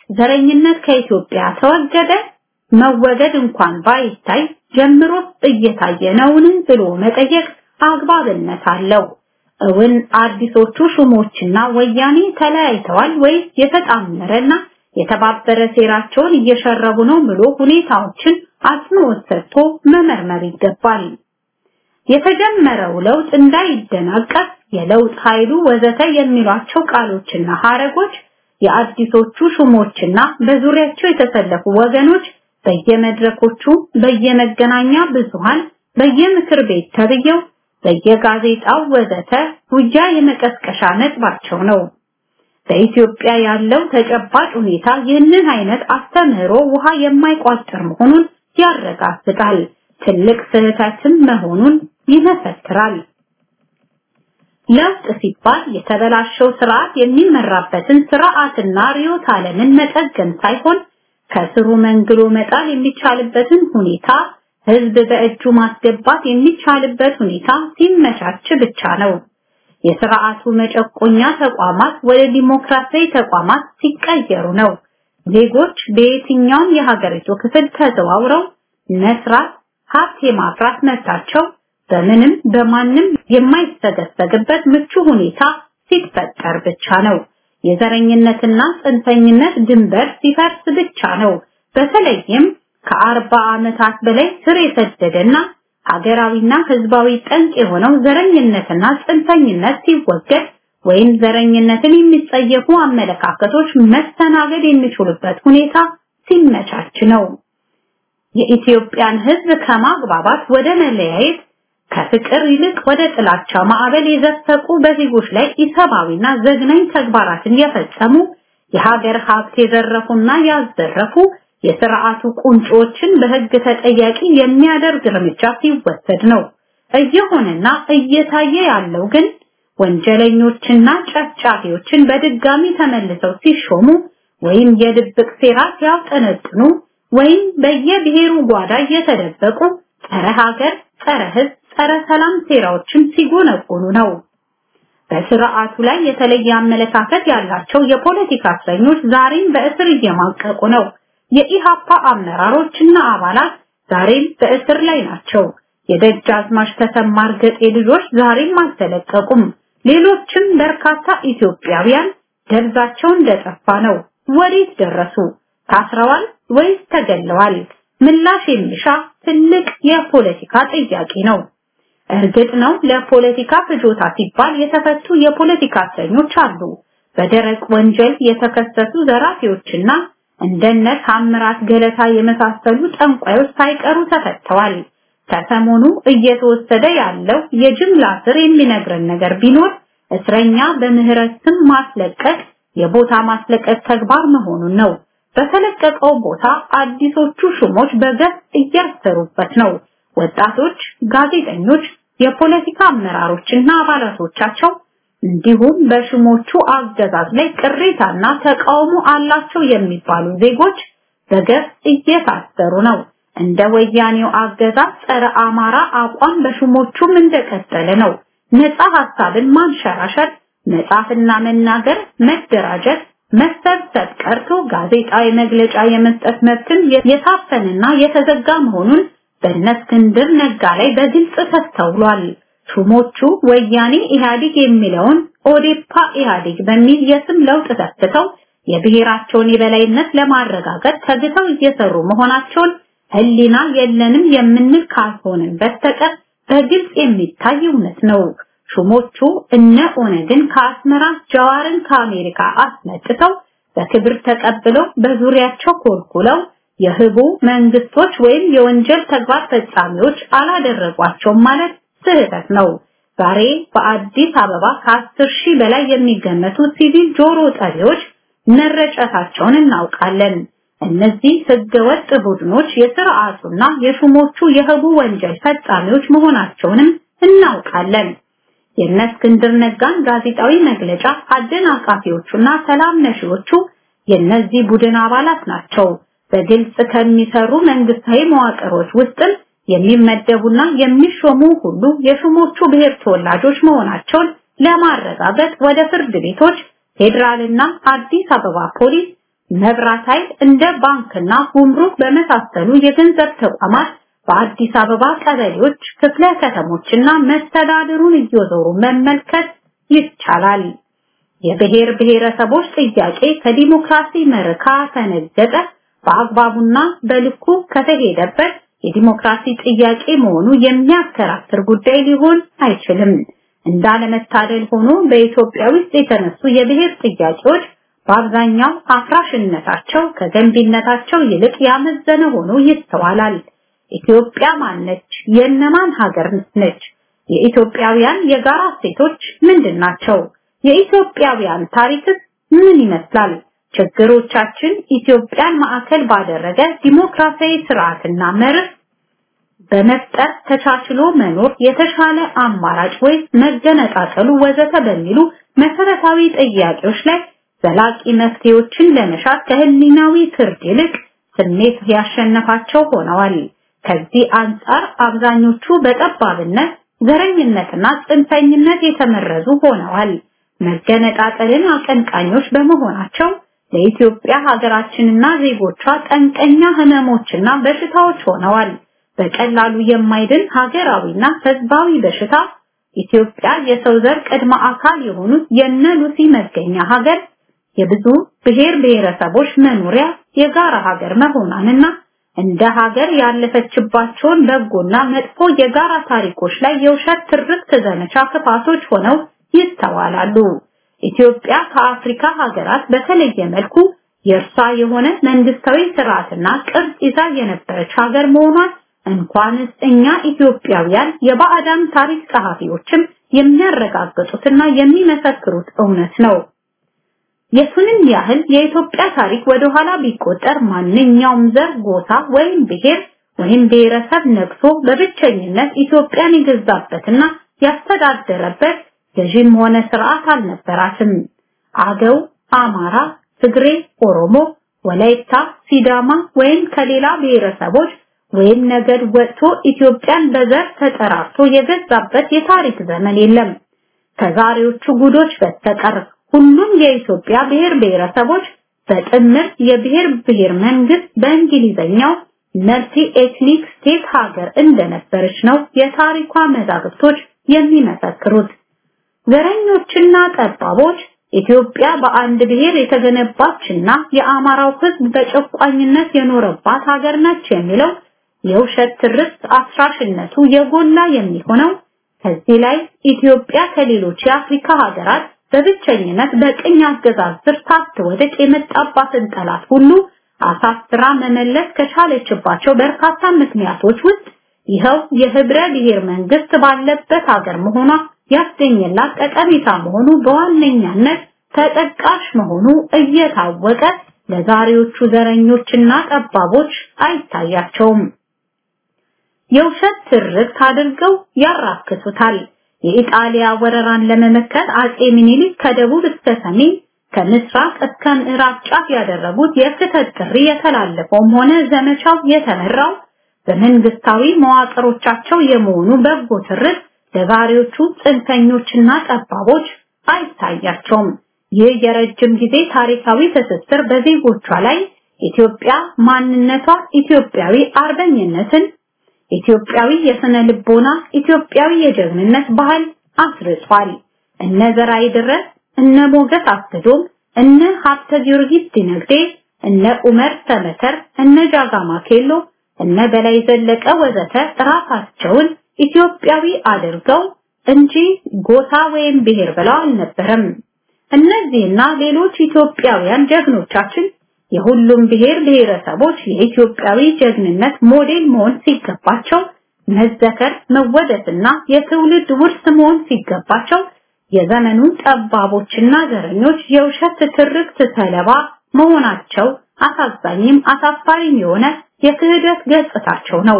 ዘረኝነት ከኢትዮጵያ ተወገደ መወገድ እንኳን ባይታይ ጀምሮስ እየታየ ነውን ብሎ መጠየቅ አግባብነት አለው። እውን አዲሶቹ ሹሞችና ወያኔ ተለያይተዋል ወይስ የተጣመረና የተባበረ ሴራቸውን እየሸረቡ ነው ብሎ ሁኔታዎችን አጽንኦት ሰጥቶ መመርመር ይገባል። የተጀመረው ለውጥ እንዳይደናቀፍ የለውጥ ኃይሉ ወዘተ የሚሏቸው ቃሎችና ሐረጎች የአዲሶቹ ሹሞችና በዙሪያቸው የተሰለፉ ወገኖች በየመድረኮቹ፣ በየመገናኛ ብዙሃን፣ በየምክር ቤት ተብየው፣ በየጋዜጣው ወዘተ ውጊያ የመቀስቀሻ ነጥባቸው ነው። በኢትዮጵያ ያለው ተጨባጭ ሁኔታ ይህንን አይነት አስተምህሮ ውሃ የማይቋጥር መሆኑን ያረጋግጣል። ትልቅ ስህተትም መሆኑን ይመሰክራል። ለውጥ ሲባል የተበላሸው ስርዓት የሚመራበትን ስርዓትና ርዕዮተ ዓለምን መጠገን ሳይሆን ከስሩ መንግሎ መጣል የሚቻልበትን ሁኔታ ህዝብ በእጁ ማስገባት የሚቻልበት ሁኔታ ሲመቻች ብቻ ነው። የስርዓቱ መጨቆኛ ተቋማት ወደ ዲሞክራሲያዊ ተቋማት ሲቀየሩ ነው። ዜጎች በየትኛውም የሀገሪቱ ክፍል ተዘዋውረው መስራት፣ ሀብት የማፍራት መብታቸው በምንም በማንም የማይሰገሰግበት ምቹ ሁኔታ ሲፈጠር ብቻ ነው። የዘረኝነትና ጽንፈኝነት ድንበር ሲፈርስ ብቻ ነው። በተለይም ከአርባ ዓመታት በላይ ስር የሰደደና ሀገራዊና ህዝባዊ ጠንቅ የሆነው ዘረኝነትና ጽንፈኝነት ሲወገድ ወይም ዘረኝነትን የሚጸየፉ አመለካከቶች መስተናገድ የሚችሉበት ሁኔታ ሲመቻች ነው። የኢትዮጵያን ህዝብ ከማግባባት ወደ መለያየት ከፍቅር ይልቅ ወደ ጥላቻ ማዕበል የዘፈቁ በዜጎች ላይ ኢሰብአዊና ዘግናኝ ተግባራትን የፈጸሙ የሀገር ሀብት የዘረፉና ያዘረፉ የስርዓቱ ቁንጮችን በህግ ተጠያቂ የሚያደርግ እርምጃ ሲወሰድ ነው። እየሆነና እየታየ ያለው ግን ወንጀለኞችና ጨፍጫፊዎችን በድጋሚ ተመልሰው ሲሾሙ ወይም የድብቅ ሴራ ሲያውጠነጥኑ ወይም በየብሔሩ ጓዳ እየተደበቁ ጸረ ሀገር፣ ጸረ ህዝብ፣ ጸረ ሰላም ሴራዎችን ሲጎነጎኑ ነው። በስርዓቱ ላይ የተለየ አመለካከት ያላቸው የፖለቲካ እስረኞች ዛሬም በእስር እየማቀቁ ነው። የኢሃፓ አመራሮችና አባላት ዛሬም በእስር ላይ ናቸው። የደጃዝማች ተሰማ እርገጤ ልጆች ዛሬም አልተለቀቁም። ሌሎችም በርካታ ኢትዮጵያውያን ደብዛቸው እንደጠፋ ነው። ወዴት ደረሱ? ታስረዋል ወይስ ተገለዋል? ምላሽ የሚሻ ትልቅ የፖለቲካ ጥያቄ ነው። እርግጥ ነው ለፖለቲካ ፍጆታ ሲባል የተፈቱ የፖለቲካ እስረኞች አሉ። በደረቅ ወንጀል የተከሰሱ ዘራፊዎችና እንደነ ታምራት ገለታ የመሳሰሉ ጠንቋዮች ሳይቀሩ ተፈተዋል። ከሰሞኑ እየተወሰደ ያለው የጅምላ ስር የሚነግረን ነገር ቢኖር እስረኛ በምህረት ስም ማስለቀቅ የቦታ ማስለቀቅ ተግባር መሆኑን ነው። በተለቀቀው ቦታ አዲሶቹ ሹሞች በገፍ እያሰሩበት ነው። ወጣቶች፣ ጋዜጠኞች፣ የፖለቲካ አመራሮችና አባላቶቻቸው እንዲሁም በሹሞቹ አገዛዝ ላይ ቅሬታና ተቃውሞ አላቸው የሚባሉ ዜጎች በገፍ እየታሰሩ ነው። እንደ ወያኔው አገዛዝ ጸረ አማራ አቋም በሹሞቹም እንደቀጠለ ነው። ነፃ ሐሳብን ማንሸራሸር፣ መጻፍና መናገር፣ መደራጀት፣ መሰብሰብ ቀርቶ ጋዜጣዊ መግለጫ የመስጠት መብትን የታፈንና የተዘጋ መሆኑን በእነ እስክንድር ነጋ ላይ በግልጽ ተስተውሏል። ሹሞቹ ወያኔ ኢህአዴግ የሚለውን ኦዴፓ ኢህአዴግ በሚል የስም ለውጥ ተስተው የብሔራቸውን የበላይነት ለማረጋገጥ ተግተው እየሰሩ መሆናቸውን ህሊና የለንም የምንል ካልሆንን በስተቀር በግልጽ የሚታይ እውነት ነው። ሹሞቹ እነ ኦነግን ከአስመራ ጀዋርን ከአሜሪካ አስመጥተው በክብር ተቀብለው በዙሪያቸው ኮልኩለው የህቡ መንግስቶች ወይም የወንጀል ተግባር ፈጻሚዎች አላደረጓቸውም ማለት ስህተት ነው። ዛሬ በአዲስ አበባ ከአስር ሺህ በላይ የሚገመቱ ሲቪል ጆሮ ጠቢዎች መረጨታቸውን እናውቃለን። እነዚህ ህገወጥ ቡድኖች የስርዓቱና የሹሞቹ የህቡ ወንጀል ፈጻሚዎች መሆናቸውንም እናውቃለን። የእነ እስክንድር ነጋን ጋዜጣዊ መግለጫ አደናቃፊዎቹና ሰላም ነሺዎቹ የእነዚህ ቡድን አባላት ናቸው። በግልጽ ከሚሰሩ መንግስታዊ መዋቅሮች ውስጥም የሚመደቡና የሚሾሙ ሁሉ የሹሞቹ ብሔር ተወላጆች መሆናቸውን ለማረጋገጥ ወደ ፍርድ ቤቶች፣ ፌዴራልና አዲስ አበባ ፖሊስ፣ መብራት ኃይል እንደ ባንክና ጉምሩክ በመሳሰሉ የገንዘብ ተቋማት በአዲስ አበባ ቀበሌዎች፣ ክፍለ ከተሞችና መስተዳድሩን እየዞሩ መመልከት ይቻላል። የብሔር ብሔረሰቦች ጥያቄ ከዲሞክራሲ መርካ ተነገጠ በአግባቡና በልኩ ከተሄደበት የዲሞክራሲ ጥያቄ መሆኑ የሚያከራክር ጉዳይ ሊሆን አይችልም። እንዳለመታደል ሆኖ በኢትዮጵያ ውስጥ የተነሱ የብሔር ጥያቄዎች በአብዛኛው አፍራሽነታቸው ከገንቢነታቸው ይልቅ ያመዘነ ሆኖ ይስተዋላል። ኢትዮጵያ ማነች? የእነማን ሀገር ነች? የኢትዮጵያውያን የጋራ እሴቶች ምንድን ናቸው? የኢትዮጵያውያን ታሪክስ ምን ይመስላል? ችግሮቻችን ኢትዮጵያን ማዕከል ባደረገ ዲሞክራሲያዊ ስርዓትና መርህ በመፍጠር ተቻችሎ መኖር የተሻለ አማራጭ ወይ መገነጣጠሉ ወዘተ በሚሉ መሰረታዊ ጥያቄዎች ላይ ዘላቂ መፍትሄዎችን ለመሻት ከህሊናዊ ፍርድ ይልቅ ስሜት ያሸነፋቸው ሆነዋል። ከዚህ አንጻር አብዛኞቹ በጠባብነት ዘረኝነትና ጽንፈኝነት የተመረዙ ሆነዋል። መገነጣጠልን አቀንቃኞች በመሆናቸው ለኢትዮጵያ ሀገራችንና ዜጎቿ ጠንቀኛ ህመሞችና በሽታዎች ሆነዋል። በቀላሉ የማይድን ሀገራዊና ህዝባዊ በሽታ ኢትዮጵያ የሰው ዘር ቅድመ አካል የሆኑት የነ ሉሲ መገኛ ሀገር የብዙ ብሔር ብሔረሰቦች መኖሪያ የጋራ ሀገር መሆኗንና እንደ ሀገር ያለፈችባቸውን በጎና መጥፎ የጋራ ታሪኮች ላይ የውሸት ትርክት ዘመቻ ክፋቶች ሆነው ይስተዋላሉ። ኢትዮጵያ ከአፍሪካ ሀገራት በተለየ መልኩ የእርሷ የሆነ መንግስታዊ ስርዓትና ቅርጽ ይዛ የነበረች ሀገር መሆኗን እንኳንስ እኛ ኢትዮጵያውያን የባዕዳን ታሪክ ጸሐፊዎችም የሚያረጋግጡትና የሚመሰክሩት እውነት ነው። የቱንም ያህል የኢትዮጵያ ታሪክ ወደ ኋላ ቢቆጠር ማንኛውም ዘር፣ ጎሳ ወይም ብሔር ወይም ብሔረሰብ ነግሶ በብቸኝነት ኢትዮጵያን የገዛበትና ያስተዳደረበት ገዥም ሆነ ስርዓት አልነበራትም። አገው፣ አማራ፣ ትግሬ፣ ኦሮሞ፣ ወላይታ፣ ሲዳማ ወይም ከሌላ ብሔረሰቦች ወይም ነገድ ወጥቶ ኢትዮጵያን በዘር ተጠራርቶ የገዛበት የታሪክ ዘመን የለም። ከዛሬዎቹ ጉዶች በስተቀር ሁሉም የኢትዮጵያ ብሔር ብሔረሰቦች በጥምር የብሔር ብሔር መንግስት በእንግሊዘኛው መልቲ ኤትኒክ ስቴት ሀገር እንደነበረች ነው የታሪኳ መዛግብቶች የሚመሰክሩት። ዘረኞችና ጠባቦች ኢትዮጵያ በአንድ ብሔር የተገነባችና የአማራው ሕዝብ በጨቋኝነት የኖረባት ሀገር ነች የሚለው የውሸት ትርክት አፍራሽነቱ የጎላ የሚሆነው ከዚህ ላይ ኢትዮጵያ ከሌሎች የአፍሪካ ሀገራት በብቸኝነት በቅኝ አገዛዝ ስር ሳትወድቅ የመጣባትን ጠላት ሁሉ አሳስራ መመለስ ከቻለችባቸው በርካታ ምክንያቶች ውስጥ ይኸው የህብረ ብሔር መንግስት ባለበት ሀገር መሆኗ ያስገኘላት ጠቀሜታ መሆኑ በዋነኛነት ተጠቃሽ መሆኑ እየታወቀ ለዛሬዎቹ ዘረኞችና ጠባቦች አይታያቸውም። የውሸት ትርክት አድርገው ያራክሱታል። የኢጣሊያ ወረራን ለመመከት አጼ ምኒልክ ከደቡብ እስከ ሰሜን ከምስራቅ እስከ ምዕራብ ጫፍ ያደረጉት የክተት ጥሪ የተላለፈውም ሆነ ዘመቻው የተመራው በመንግስታዊ መዋቅሮቻቸው የመሆኑ በጎ ትርክት ለዛሬዎቹ ጽንፈኞችና ጠባቦች አይታያቸውም። ይህ የረጅም ጊዜ ታሪካዊ ትስስር በዜጎቿ ላይ ኢትዮጵያ ማንነቷ ኢትዮጵያዊ አርበኝነትን ኢትዮጵያዊ የስነ ልቦና ኢትዮጵያዊ የጀግንነት ባህል አስርጿል። እነ ዘርአይ ድረስ፣ እነ ሞገስ አስገዶም፣ እነ ሀብተ ጊዮርጊስ ዲነግዴ፣ እነ ኡመር ሰመተር፣ እነ ጃጋማ ኬሎ፣ እነ በላይ ዘለቀ ወዘተ ራሳቸውን ኢትዮጵያዊ አድርገው እንጂ ጎሳ ወይም ብሔር ብለው አልነበረም። እነዚህና ሌሎች ኢትዮጵያውያን ጀግኖቻችን የሁሉም ብሔር ብሔረሰቦች የኢትዮጵያዊ ጀግንነት ሞዴል መሆን ሲገባቸው መዘከር መወደስና የትውልድ ውርስ መሆን ሲገባቸው የዘመኑ ጠባቦችና ዘረኞች የውሸት ትርክት ሰለባ መሆናቸው አሳዛኝም አሳፋሪም የሆነ የክህደት ገጽታቸው ነው።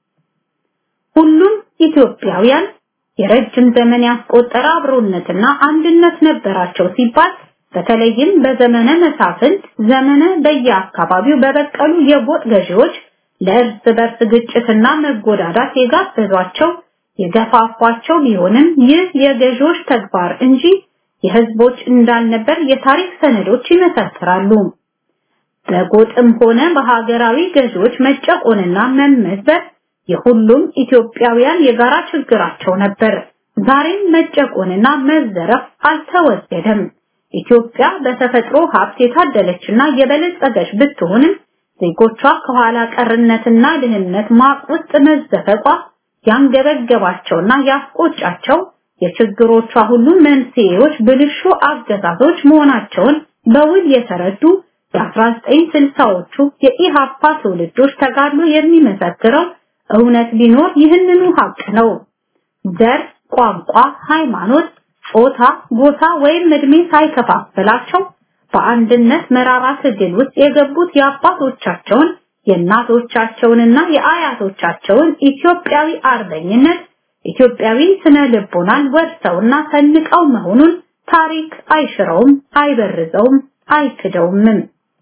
ሁሉም ኢትዮጵያውያን የረጅም ዘመን ያስቆጠረ አብሮነትና አንድነት ነበራቸው ሲባል በተለይም በዘመነ መሳፍንት ዘመነ በየአካባቢው በበቀሉ የጎጥ ገዢዎች ለእርስ በርስ ግጭትና መጎዳዳት የጋበዟቸው የገፋፏቸው ቢሆንም ይህ የገዢዎች ተግባር እንጂ የህዝቦች እንዳልነበር የታሪክ ሰነዶች ይመሰክራሉ። በጎጥም ሆነ በሀገራዊ ገዢዎች መጨቆንና መመዝበር የሁሉም ኢትዮጵያውያን የጋራ ችግራቸው ነበር። ዛሬም መጨቆንና መዘረፍ አልተወገደም። ኢትዮጵያ በተፈጥሮ ሀብት የታደለችና የበለጸገች ብትሆንም ዜጎቿ ከኋላ ቀርነትና ድህነት ማቅ ውስጥ መዘፈቋ ያንገበገባቸውና ያስቆጫቸው የችግሮቿ ሁሉ መንስኤዎች ብልሹ አገዛዞች መሆናቸውን በውል የተረዱ የ1960ዎቹ የኢሃፓ ትውልዶች ተጋድሎ የሚመሰክረው እውነት ቢኖር ይህንኑ ሀቅ ነው። ዘር፣ ቋንቋ፣ ሃይማኖት፣ ጾታ፣ ጎሳ ወይም እድሜ ሳይከፋፍላቸው በአንድነት መራራ ትግል ውስጥ የገቡት የአባቶቻቸውን የእናቶቻቸውንና የአያቶቻቸውን ኢትዮጵያዊ አርበኝነት ኢትዮጵያዊ ስነ ልቦናን ወርሰውና ሰንቀው መሆኑን ታሪክ አይሽረውም፣ አይበርዘውም፣ አይክደውምም።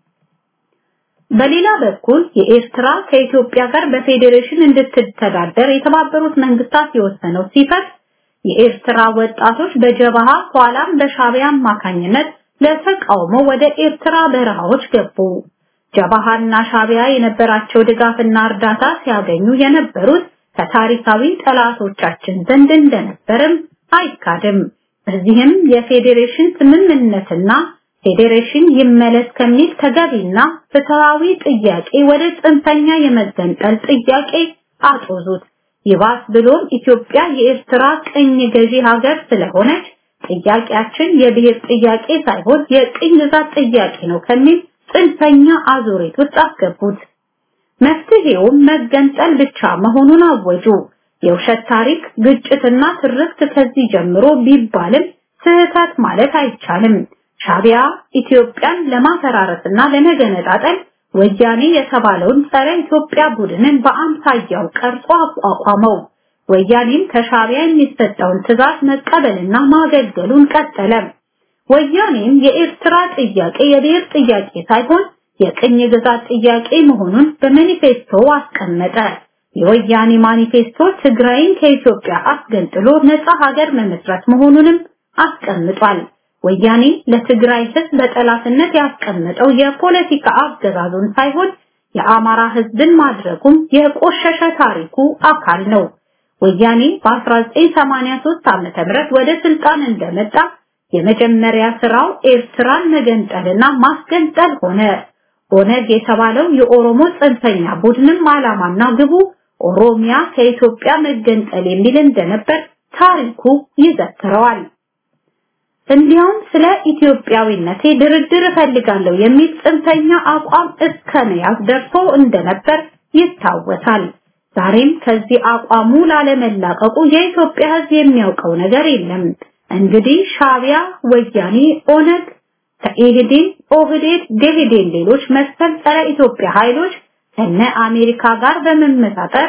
በሌላ በኩል የኤርትራ ከኢትዮጵያ ጋር በፌዴሬሽን እንድትተዳደር የተባበሩት መንግስታት የወሰነው ሲፈት የኤርትራ ወጣቶች በጀበሃ ኋላም በሻዕቢያ አማካኝነት ለተቃውሞ ወደ ኤርትራ በረሃዎች ገቡ። ጀበሃና ሻዕቢያ የነበራቸው ድጋፍና እርዳታ ሲያገኙ የነበሩት ከታሪካዊ ጠላቶቻችን ዘንድ እንደነበርም አይካድም። በዚህም የፌዴሬሽን ስምምነትና ፌዴሬሽን ይመለስ ከሚል ተገቢና ፍትሃዊ ጥያቄ ወደ ጽንፈኛ የመገንጠል ጥያቄ አጦዙት። ይባስ ብሎም ኢትዮጵያ የኤርትራ ቅኝ ገዢ ሀገር ስለሆነች ጥያቄያችን የብሔር ጥያቄ ሳይሆን የቅኝ ግዛት ጥያቄ ነው ከሚል ጽንፈኛ አዙሪት ውስጥ አስገቡት። መፍትሄውም መገንጠል ብቻ መሆኑን አወጁ። የውሸት ታሪክ፣ ግጭትና ትርክት ከዚህ ጀምሮ ቢባልም ስህተት ማለት አይቻልም። ሻዕቢያ ኢትዮጵያን ለማፈራረስና ለመገነጣጠል ወያኔ የተባለውን ጸረ ኢትዮጵያ ቡድንን በአምሳያው ቀርጾ አቋቋመው። ወያኔም ከሻዕቢያ የሚሰጠውን ትዕዛዝ መቀበልና ማገልገሉን ቀጠለ። ወያኔም የኤርትራ ጥያቄ የብሔር ጥያቄ ሳይሆን የቅኝ ግዛት ጥያቄ መሆኑን በማኒፌስቶ አስቀመጠ። የወያኔ ማኒፌስቶ ትግራይን ከኢትዮጵያ አስገንጥሎ ነፃ ሀገር መመስረት መሆኑንም አስቀምጧል። ወያኔ ለትግራይ ህዝብ በጠላትነት ያስቀመጠው የፖለቲካ አገዛዙን ሳይሆን የአማራ ህዝብን ማድረጉም የቆሸሸ ታሪኩ አካል ነው። ወያኔ በ1983 ዓመተ ምህረት ወደ ስልጣን እንደመጣ የመጀመሪያ ስራው ኤርትራን መገንጠልና ማስገንጠል ሆነ። ኦነግ የተባለው የኦሮሞ ጽንፈኛ ቡድንም ዓላማና ግቡ ኦሮሚያ ከኢትዮጵያ መገንጠል የሚል እንደነበር ታሪኩ ይዘክረዋል። እንዲያውም ስለ ኢትዮጵያዊነቴ ድርድር እፈልጋለሁ የሚል ጽንፈኛ አቋም እስከ መያዝ ደርሶ እንደነበር ይታወሳል። ዛሬም ከዚህ አቋሙ ላለመላቀቁ የኢትዮጵያ ህዝብ የሚያውቀው ነገር የለም። እንግዲህ ሻዕቢያ፣ ወያኔ፣ ኦነግ፣ ከኢህዴን፣ ኦህዴድ፣ ደኢህዴን ሌሎች መሰል ጸረ ኢትዮጵያ ኃይሎች ከነ አሜሪካ ጋር በመመሳጠር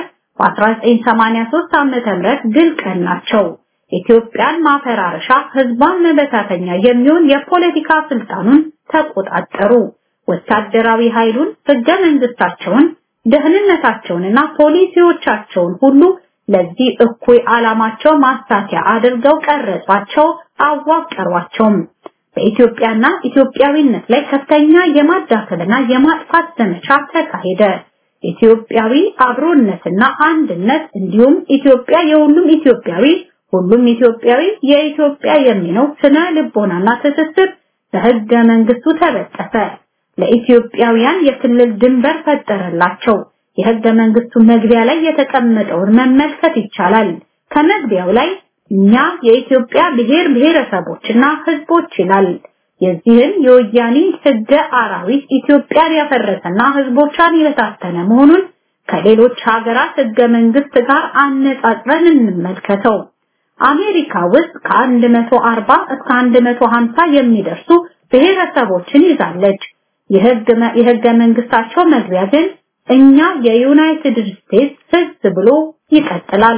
በ1983 ዓመተ ምህረት ድል ቀናቸው። ኢትዮጵያን ማፈራረሻ ህዝቧን መበታተኛ የሚሆን የፖለቲካ ስልጣኑን ተቆጣጠሩ። ወታደራዊ ኃይሉን፣ ህገ መንግስታቸውን፣ ደህንነታቸውንና ፖሊሲዎቻቸውን ሁሉ ለዚህ እኩይ ዓላማቸው ማሳኪያ አድርገው ቀረጿቸው፣ አዋቀሯቸውም። በኢትዮጵያና ኢትዮጵያዊነት ላይ ከፍተኛ የማዳከልና የማጥፋት ዘመቻ ተካሄደ። ኢትዮጵያዊ አብሮነትና አንድነት እንዲሁም ኢትዮጵያ የሁሉም ኢትዮጵያዊ ሁሉም ኢትዮጵያዊ የኢትዮጵያ የሚለው ስነ ልቦናና ትስስር በህገ መንግስቱ ተበጠሰ። ለኢትዮጵያውያን የክልል ድንበር ፈጠረላቸው። የህገ መንግስቱ መግቢያ ላይ የተቀመጠውን መመልከት ይቻላል። ከመግቢያው ላይ እኛ የኢትዮጵያ ብሔር ብሔረሰቦችና ህዝቦች ይላል። የዚህን የወያኔ ህገ አራዊት ኢትዮጵያን ያፈረሰና ህዝቦቿን የበታተነ መሆኑን ከሌሎች ሀገራት ህገ መንግስት ጋር አነጻጽረን እንመልከተው። አሜሪካ ውስጥ ከ140 እስከ 150 የሚደርሱ ብሔረሰቦችን ይዛለች። የህገ መንግስታቸው መግቢያ ግን እኛ የዩናይትድ ስቴትስ ህዝብ ብሎ ይቀጥላል።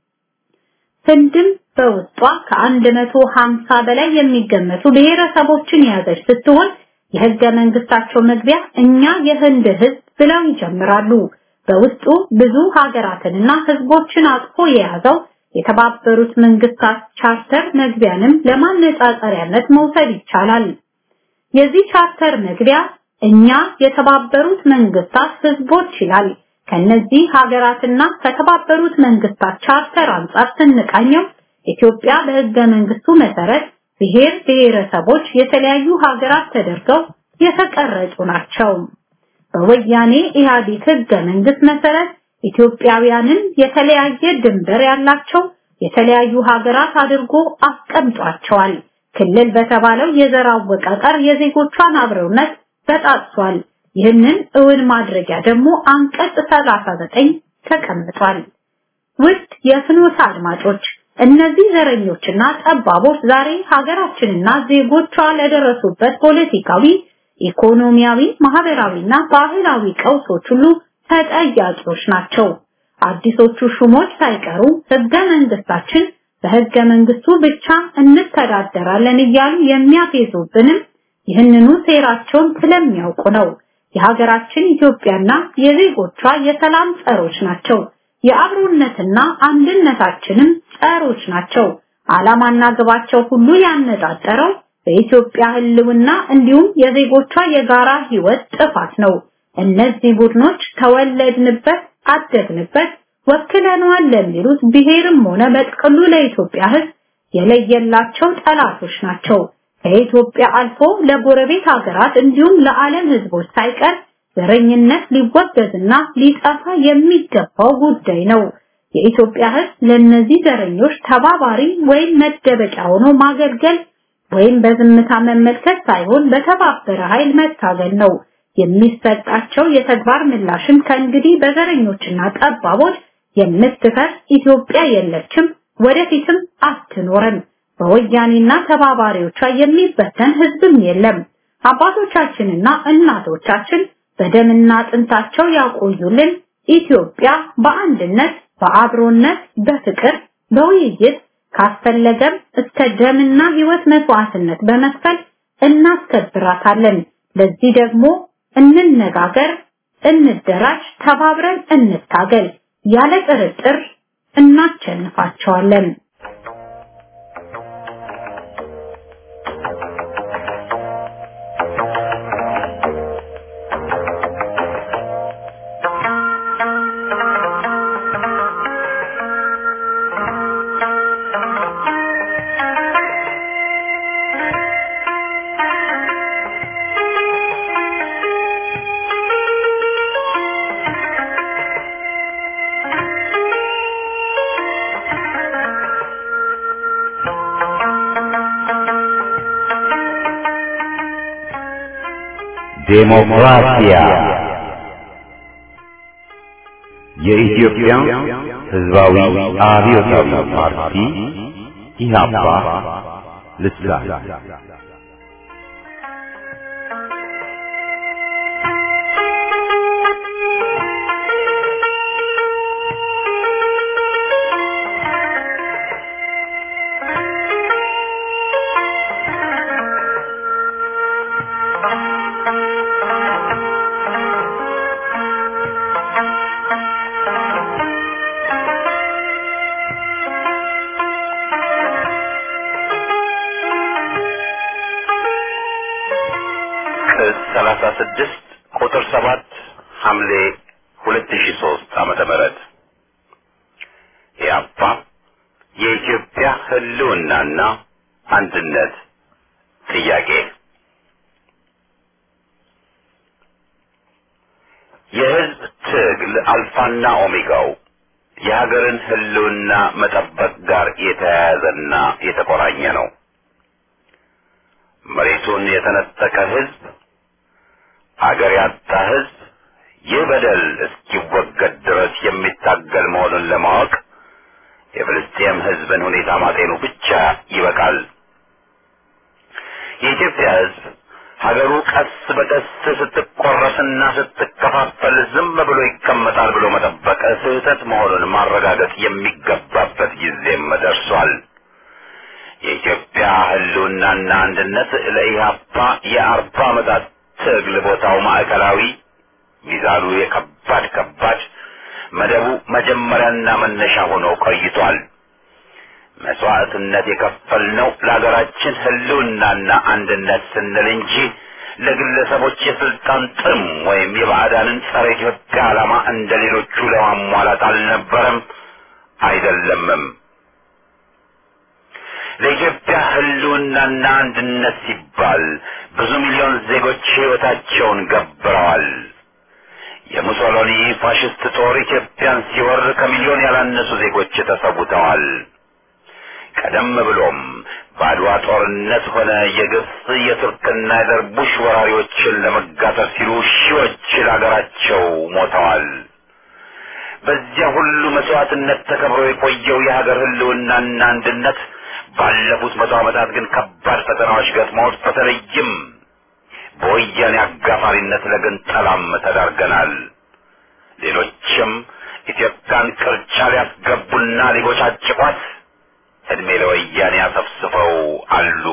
ህንድም በውስጧ ከ150 በላይ የሚገመቱ ብሔረሰቦችን የያዘች ስትሆን የህገ መንግስታቸው መግቢያ እኛ የህንድ ህዝብ ብለው ይጀምራሉ። በውስጡ ብዙ ሀገራትንና ህዝቦችን አቅፎ የያዘው የተባበሩት መንግስታት ቻርተር መግቢያንም ለማነጻጸሪያነት መውሰድ ይቻላል። የዚህ ቻርተር መግቢያ እኛ የተባበሩት መንግስታት ህዝቦች ይላል። ከነዚህ ሀገራትና ከተባበሩት መንግስታት ቻርተር አንጻር ስንቃኘው ኢትዮጵያ በህገ መንግስቱ መሰረት ብሔር ብሔረሰቦች የተለያዩ ሀገራት ተደርገው የተቀረጹ ናቸው። በወያኔ ኢህአዴግ ህገ መንግስት መሰረት ኢትዮጵያውያንን የተለያየ ድንበር ያላቸው የተለያዩ ሀገራት አድርጎ አስቀምጧቸዋል። ክልል በተባለው የዘር አወቃቀር የዜጎቿን አብረውነት በጣጥሷል። ይህንን እውን ማድረጊያ ደግሞ አንቀጽ 39 ተቀምጧል። ውድ የፍኖተ አድማጮች እነዚህ ዘረኞችና ጠባቦች ዛሬ ሀገራችንና ዜጎቿ ለደረሱበት ፖለቲካዊ፣ ኢኮኖሚያዊ፣ ማህበራዊና ባህላዊ ቀውሶች ሁሉ ተጠያቂዎች ናቸው። አዲሶቹ ሹሞች ሳይቀሩ ህገ መንግስታችን በህገ መንግስቱ ብቻ እንተዳደራለን እያሉ የሚያፌዙብንም ይህንኑ ሴራቸውን ስለሚያውቁ ነው። የሀገራችን ኢትዮጵያና የዜጎቿ የሰላም ጸሮች ናቸው። የአብሮነትና አንድነታችንም ጸሮች ናቸው። ዓላማና ግባቸው ሁሉ ያነጣጠረው በኢትዮጵያ ህልውና እንዲሁም የዜጎቿ የጋራ ህይወት ጥፋት ነው። እነዚህ ቡድኖች ተወለድንበት፣ አደግንበት፣ ወክለነዋል ለሚሉት ብሔርም ሆነ በጥቅሉ ለኢትዮጵያ ህዝብ የለየላቸው ጠላቶች ናቸው። ከኢትዮጵያ አልፎ ለጎረቤት ሀገራት እንዲሁም ለዓለም ህዝቦች ሳይቀር ዘረኝነት ሊወገዝና ሊጠፋ የሚገባው ጉዳይ ነው። የኢትዮጵያ ህዝብ ለነዚህ ዘረኞች ተባባሪ ወይም መደበቂያ ሆኖ ማገልገል ወይም በዝምታ መመልከት ሳይሆን በተባበረ ኃይል መታገል ነው። የሚሰጣቸው የተግባር ምላሽም ከእንግዲህ በዘረኞችና ጠባቦች የምትፈርስ ኢትዮጵያ የለችም፣ ወደፊትም አትኖርም። በወያኔና ተባባሪዎቿ የሚበተን ህዝብም የለም። አባቶቻችንና እናቶቻችን በደምና አጥንታቸው ያቆዩልን ኢትዮጵያ በአንድነት፣ በአብሮነት፣ በፍቅር፣ በውይይት ካስፈለገም እስከ ደምና ህይወት መስዋዕትነት በመክፈል እናስከብራታለን። ለዚህ ደግሞ እንነጋገር፣ እንደራጅ፣ ተባብረን እንታገል። ያለ ጥርጥር እናቸንፋቸዋለን። ዴሞክራሲያ የኢትዮጵያ ሕዝባዊ አብዮታዊ ፓርቲ ኢህአፓ ልሳን ቅጽ ሰላሳ ስድስት ቁጥር ሰባት ሐምሌ ሁለት ሺ ሶስት ዓመተ ምህረት ኢህአፓ የኢትዮጵያ ህልውናና አንድነት ጥያቄ የህዝብ ትግል አልፋና ኦሜጋው የሀገርን ህልውና መጠበቅ ጋር የተያያዘና የተቆራኘ ነው። መሬቱን የተነጠቀ ህዝብ፣ አገር ያጣ ህዝብ ይህ በደል እስኪወገድ ድረስ የሚታገል መሆኑን ለማወቅ የፍልስጤም ህዝብን ሁኔታ ማጤኑ ብቻ ይበቃል። የኢትዮጵያ ህዝብ ሀገሩ ቀስ በቀስ ስትቆረስና ስትከፋፈል ዝም ብሎ ይቀመጣል ብሎ መጠበቅ ስህተት መሆኑን ማረጋገጥ የሚገባበት ጊዜም ደርሷል። የኢትዮጵያ ህልውናና አንድነት ለኢህአፓ የአርባ ዓመታት ትግል ቦታው ማዕከላዊ፣ ሚዛኑ የከባድ ከባድ፣ መደቡ መጀመሪያና መነሻ ሆኖ ቆይቷል። መስዋዕትነት የከፈልነው ለሀገራችን ህልውናና አንድነት ስንል እንጂ ለግለሰቦች የስልጣን ጥም ወይም የባዕዳንን ጸረ ኢትዮጵያ ዓላማ እንደ ሌሎቹ ለማሟላት አልነበረም፣ አይደለምም። ለኢትዮጵያ ሕልውናና አንድነት ሲባል ብዙ ሚሊዮን ዜጎች ሕይወታቸውን ገብረዋል። የሙሶሎኒ ፋሽስት ጦር ኢትዮጵያን ሲወር ከሚሊዮን ያላነሱ ዜጎች ተሰውተዋል። ቀደም ብሎም በአድዋ ጦርነት ሆነ የግብፅ የቱርክና የደርቡሽ ወራሪዎችን ለመጋጠር ሲሉ ሺዎች ለሀገራቸው ሞተዋል። በዚያ ሁሉ መስዋዕትነት ተከብሮ የቆየው የሀገር ሕልውናና አንድነት ባለፉት መቶ ዓመታት ግን ከባድ ፈተናዎች ገጥመውት በተለይም በወያኔ አጋፋሪነት ለግንጠላም ተዳርገናል። ሌሎችም ኢትዮጵያን ቅርቻ ሊያስገቡና ሊቦጫጭቋት እድሜ ለወያኔ አሰፍስፈው አሉ።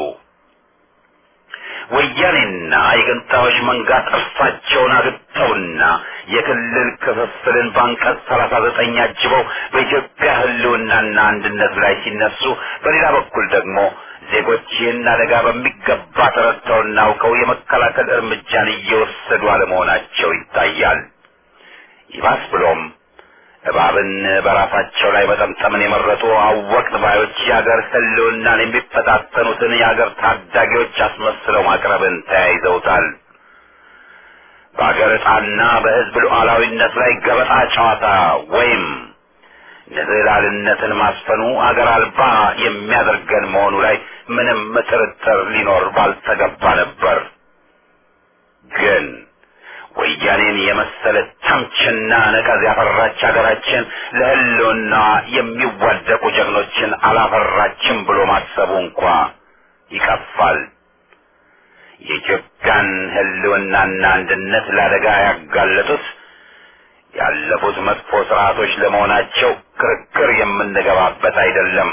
ወያኔና የገንጣዮች መንጋ ጥርሳቸውን አግጠውና የክልል ክፍፍልን በአንቀጽ ሰላሳ ዘጠኝ አጅበው በኢትዮጵያ ሕልውናና አንድነት ላይ ሲነሱ፣ በሌላ በኩል ደግሞ ዜጎች ይህን አደጋ በሚገባ ተረድተውና አውቀው የመከላከል እርምጃን እየወሰዱ አለመሆናቸው ይታያል። ይባስ ብሎም እባብን በራሳቸው ላይ መጠምጠምን የመረጡ አወቅት ባዮች የአገር ሕልውናን የሚፈታተኑትን የአገር ታዳጊዎች አስመስለው ማቅረብን ተያይዘውታል። በአገር ዕጣና በሕዝብ ሉዓላዊነት ላይ ገበጣ ጨዋታ ወይም ንዝህላልነትን ማስፈኑ አገር አልባ የሚያደርገን መሆኑ ላይ ምንም ጥርጥር ሊኖር ባልተገባ ነበር። ግን ወያኔን የመሰለ ተምችና ነቀዝ ያፈራች ሀገራችን ለሕልውና የሚዋደቁ ጀግኖችን አላፈራችም ብሎ ማሰቡ እንኳ ይቀፋል። የኢትዮጵያን ሕልውናና አንድነት ለአደጋ ያጋለጡት ያለፉት መጥፎ ስርዓቶች ለመሆናቸው ክርክር የምንገባበት አይደለም።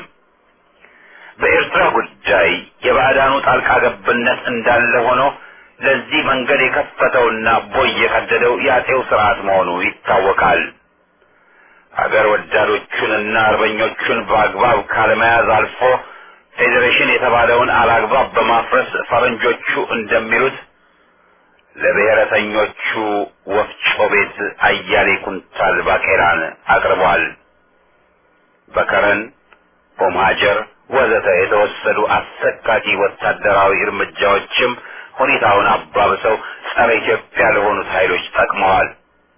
በኤርትራ ጉዳይ የባዕዳኑ ጣልቃ ገብነት እንዳለ ሆኖ ለዚህ መንገድ የከፈተውና ቦይ የቀደደው የአጼው ስርዓት መሆኑ ይታወቃል። አገር ወዳዶቹንና አርበኞቹን በአግባብ ካለመያዝ አልፎ ፌዴሬሽን የተባለውን አላግባብ በማፍረስ ፈረንጆቹ እንደሚሉት ለብሔረተኞቹ ወፍጮ ቤት አያሌ ኩንታል ባቄላን አቅርቧል። በከረን ኦምሃጀር ወዘተ የተወሰዱ አሰቃቂ ወታደራዊ እርምጃዎችም ሁኔታውን አባብሰው ጸረ ኢትዮጵያ ለሆኑት ኃይሎች ጠቅመዋል።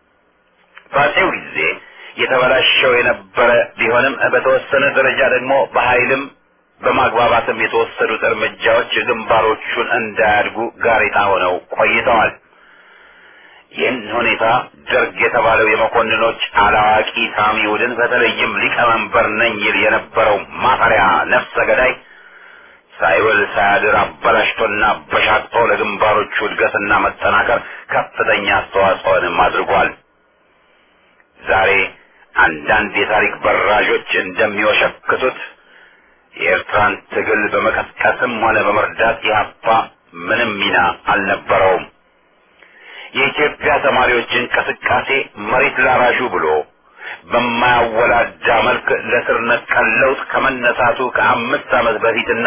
በአጼው ጊዜ የተበላሸው የነበረ ቢሆንም በተወሰነ ደረጃ ደግሞ በኃይልም በማግባባትም የተወሰዱት እርምጃዎች ግንባሮቹን እንዳያድጉ ጋሬጣ ሆነው ቆይተዋል። ይህን ሁኔታ ደርግ የተባለው የመኮንኖች አላዋቂ ሳሚ ቡድን በተለይም ሊቀመንበር ነኝ ይል የነበረው ማፈሪያ ነፍሰ ገዳይ ሳይውል ሳያድር አበላሽቶና በሻቅጦ ለግንባሮቹ እድገትና መጠናከር ከፍተኛ አስተዋጽኦንም አድርጓል። ዛሬ አንዳንድ የታሪክ በራዦች እንደሚወሸክቱት የኤርትራን ትግል በመቀስቀስም ሆነ በመርዳት ኢህአፓ ምንም ሚና አልነበረውም። የኢትዮጵያ ተማሪዎች እንቅስቃሴ መሬት ላራሹ ብሎ በማያወላዳ መልክ ለስር ነቀል ለውጥ ከመነሳቱ ከአምስት ዓመት በፊትና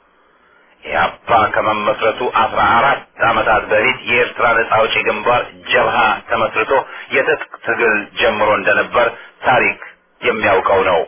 ኢህአፓ ከመመስረቱ አስራ አራት ዓመታት በፊት የኤርትራ ነጻ አውጪ ግንባር ጀብሃ ተመስርቶ የትጥቅ ትግል ጀምሮ እንደነበር ታሪክ የሚያውቀው ነው።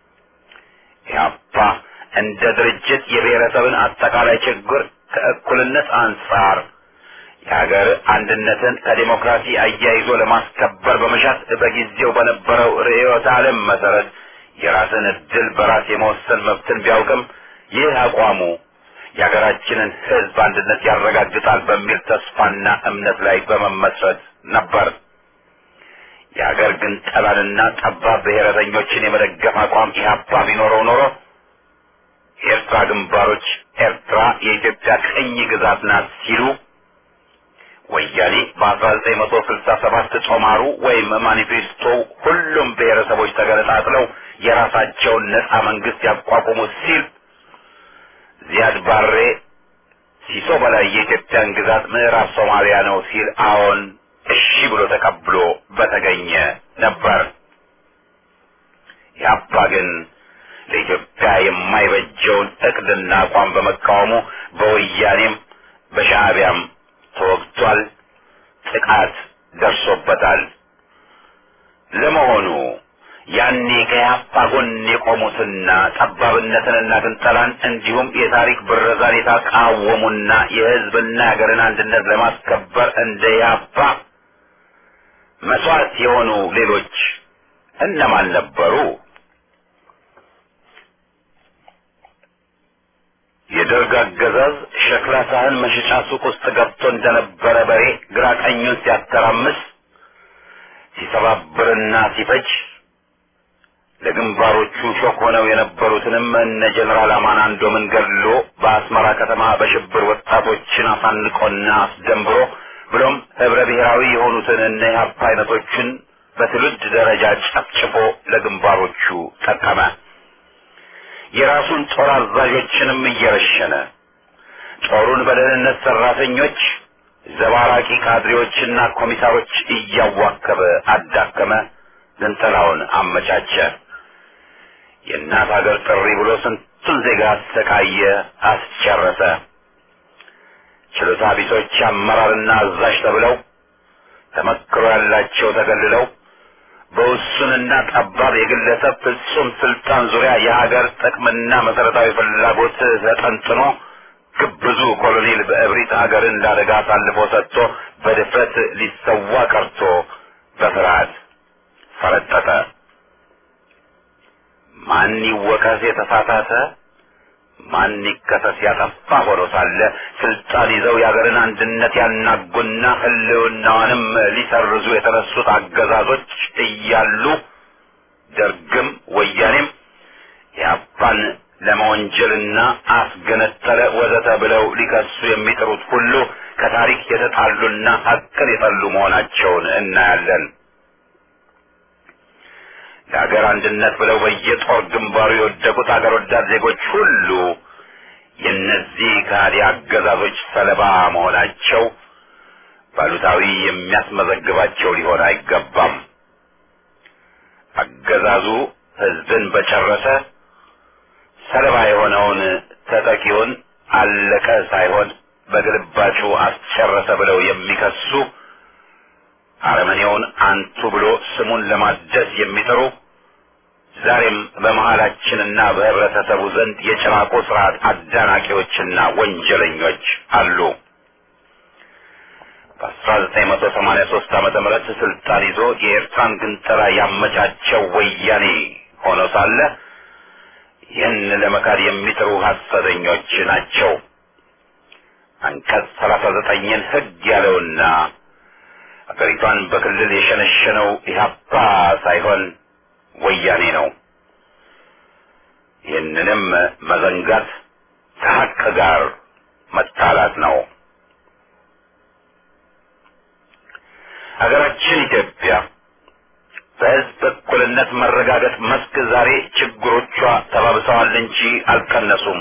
ኢህአፓ እንደ ድርጅት የብሔረሰብን አጠቃላይ ችግር ከእኩልነት አንጻር የሀገር አንድነትን ከዲሞክራሲ አያይዞ ለማስከበር በመሻት በጊዜው በነበረው ርዕዮተ ዓለም መሰረት የራስን እድል በራስ የመወሰን መብትን ቢያውቅም ይህ አቋሙ የሀገራችንን ሕዝብ አንድነት ያረጋግጣል በሚል ተስፋና እምነት ላይ በመመስረት ነበር። የሀገር ግን ጠላንና ጠባብ ብሔረተኞችን የመደገፍ አቋም ኢህአፓ ቢኖረው ኖሮ የኤርትራ ግንባሮች ኤርትራ የኢትዮጵያ ቅኝ ግዛት ናት ሲሉ ወያኔ በ1967 ጦማሩ ወይም ማኒፌስቶ ሁሉም ብሔረሰቦች ተገነጣጥለው የራሳቸውን ነጻ መንግስት ያቋቁሙ ሲል ዚያድ ባሬ ሲሶ በላይ የኢትዮጵያን ግዛት ምዕራብ ሶማሊያ ነው ሲል አዎን እሺ ብሎ ተቀብሎ በተገኘ ነበር። ያባ ግን ለኢትዮጵያ የማይበጀውን እቅድና አቋም በመቃወሙ በወያኔም በሻዕቢያም ተወግቷል፣ ጥቃት ደርሶበታል። ለመሆኑ ያኔ ከያፓ ጎን የቆሙትና ጠባብነትንና ግንጠላን እንዲሁም የታሪክ ብረዛን የተቃወሙና የሕዝብና ሀገርን አንድነት ለማስከበር እንደ ያፓ መስዋዕት የሆኑ ሌሎች እነማን ነበሩ? የደርግ አገዛዝ ሸክላ ሳህን መሸጫ ሱቅ ውስጥ ገብቶ እንደነበረ በሬ ግራ ቀኙን ሲያተራምስ ሲሰባብርና ሲፈጅ ለግንባሮቹ ሾክ ሆነው የነበሩትንም እነ ጀኔራል አማናንዶምን ገድሎ በአስመራ ከተማ በሽብር ወጣቶችን አሳንቆና አስደንብሮ ብሎም ህብረ ብሔራዊ የሆኑትን እነ ኢህአፓ አይነቶችን በትውልድ ደረጃ ጨፍጭፎ ለግንባሮቹ ጠቀመ። የራሱን ጦር አዛዦችንም እየረሸነ ጦሩን በደህንነት ሰራተኞች፣ ዘባራቂ ካድሬዎችና ኮሚሳሮች እያዋከበ አዳከመ። ግንጠላውን አመቻቸ። የእናት ሀገር ጥሪ ብሎ ስንቱን ዜጋ አሰቃየ፣ አስጨረሰ። ችሎታ ቢሶች አመራርና አዛዥ ተብለው ተመክሮ ያላቸው ተገልለው በውሱንና ጠባብ የግለሰብ ፍጹም ስልጣን ዙሪያ የሀገር ጥቅምና መሰረታዊ ፍላጎት ተጠንጥኖ ግብዙ ኮሎኔል በእብሪት ሀገርን ለአደጋ አሳልፎ ሰጥቶ በድፍረት ሊሰዋ ቀርቶ በፍርሃት ፈረጠጠ። ማን ይወቀስ የተሳሳተ ማን ይከሰስ ያጠፋ ሆኖ ሳለ ስልጣን ይዘው የሀገርን አንድነት ያናጉና ሕልውናዋንም ሊሰርዙ የተነሱት አገዛዞች እያሉ ደርግም ወያኔም የአፓን ለመወንጀልና አስገነጠለ ወዘተ ብለው ሊከሱ የሚጥሩት ሁሉ ከታሪክ የተጣሉና ሀቅን የጠሉ መሆናቸውን እናያለን። ለሀገር አንድነት ብለው በየጦር ግንባሩ የወደቁት አገር ወዳድ ዜጎች ሁሉ የእነዚህ ከሃዲ አገዛዞች ሰለባ መሆናቸው ባሉታዊ የሚያስመዘግባቸው ሊሆን አይገባም። አገዛዙ ሕዝብን በጨረሰ ሰለባ የሆነውን ተጠቂውን አለቀ ሳይሆን በግልባጩ አስጨረሰ ብለው የሚከሱ አረመኔውን አንቱ ብሎ ስሙን ለማደስ የሚጥሩ ዛሬም በመሃላችንና በህብረተሰቡ ዘንድ የጭራቆ ስርዓት አዳናቂዎችና ወንጀለኞች አሉ። በ1983 ዓመተ ምህረት ስልጣን ይዞ የኤርትራን ግንጠላ ያመቻቸው ወያኔ ሆኖ ሳለ ይህን ለመካድ የሚጥሩ ሐሰተኞች ናቸው። አንቀጽ 39ን ህግ ያለውና አገሪቷን በክልል የሸነሸነው ኢህአፓ ሳይሆን ወያኔ ነው። ይህንንም መዘንጋት ከሀቅ ጋር መጣላት ነው። ሀገራችን ኢትዮጵያ በህዝብ እኩልነት መረጋገጥ መስክ ዛሬ ችግሮቿ ተባብሰዋል እንጂ አልቀነሱም።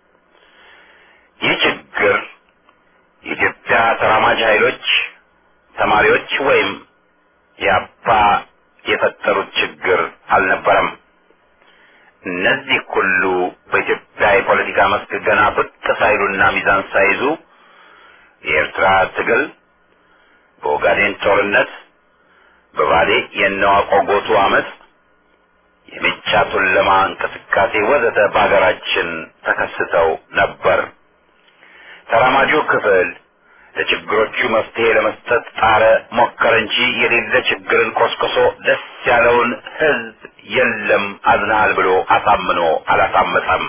ይህ ችግር የኢትዮጵያ ተራማጅ ኃይሎች ተማሪዎች ወይም የአባ የፈጠሩት ችግር አልነበረም። እነዚህ ሁሉ በኢትዮጵያ የፖለቲካ መስክ ገና ብቅ ሳይሉና ሚዛን ሳይዙ የኤርትራ ትግል፣ በኦጋዴን ጦርነት፣ በባሌ የነዋቆ ጎቱ አመት፣ የሜጫ ቱለማ እንቅስቃሴ ወዘተ በሀገራችን ተከስተው ነበር። ተራማጁ ክፍል ለችግሮቹ መፍትሄ ለመስጠት ጣረ፣ ሞከረ እንጂ የሌለ ችግርን ቆስቅሶ ደስ ያለውን ህዝብ የለም አዝናሃል ብሎ አሳምኖ አላሳመፀም።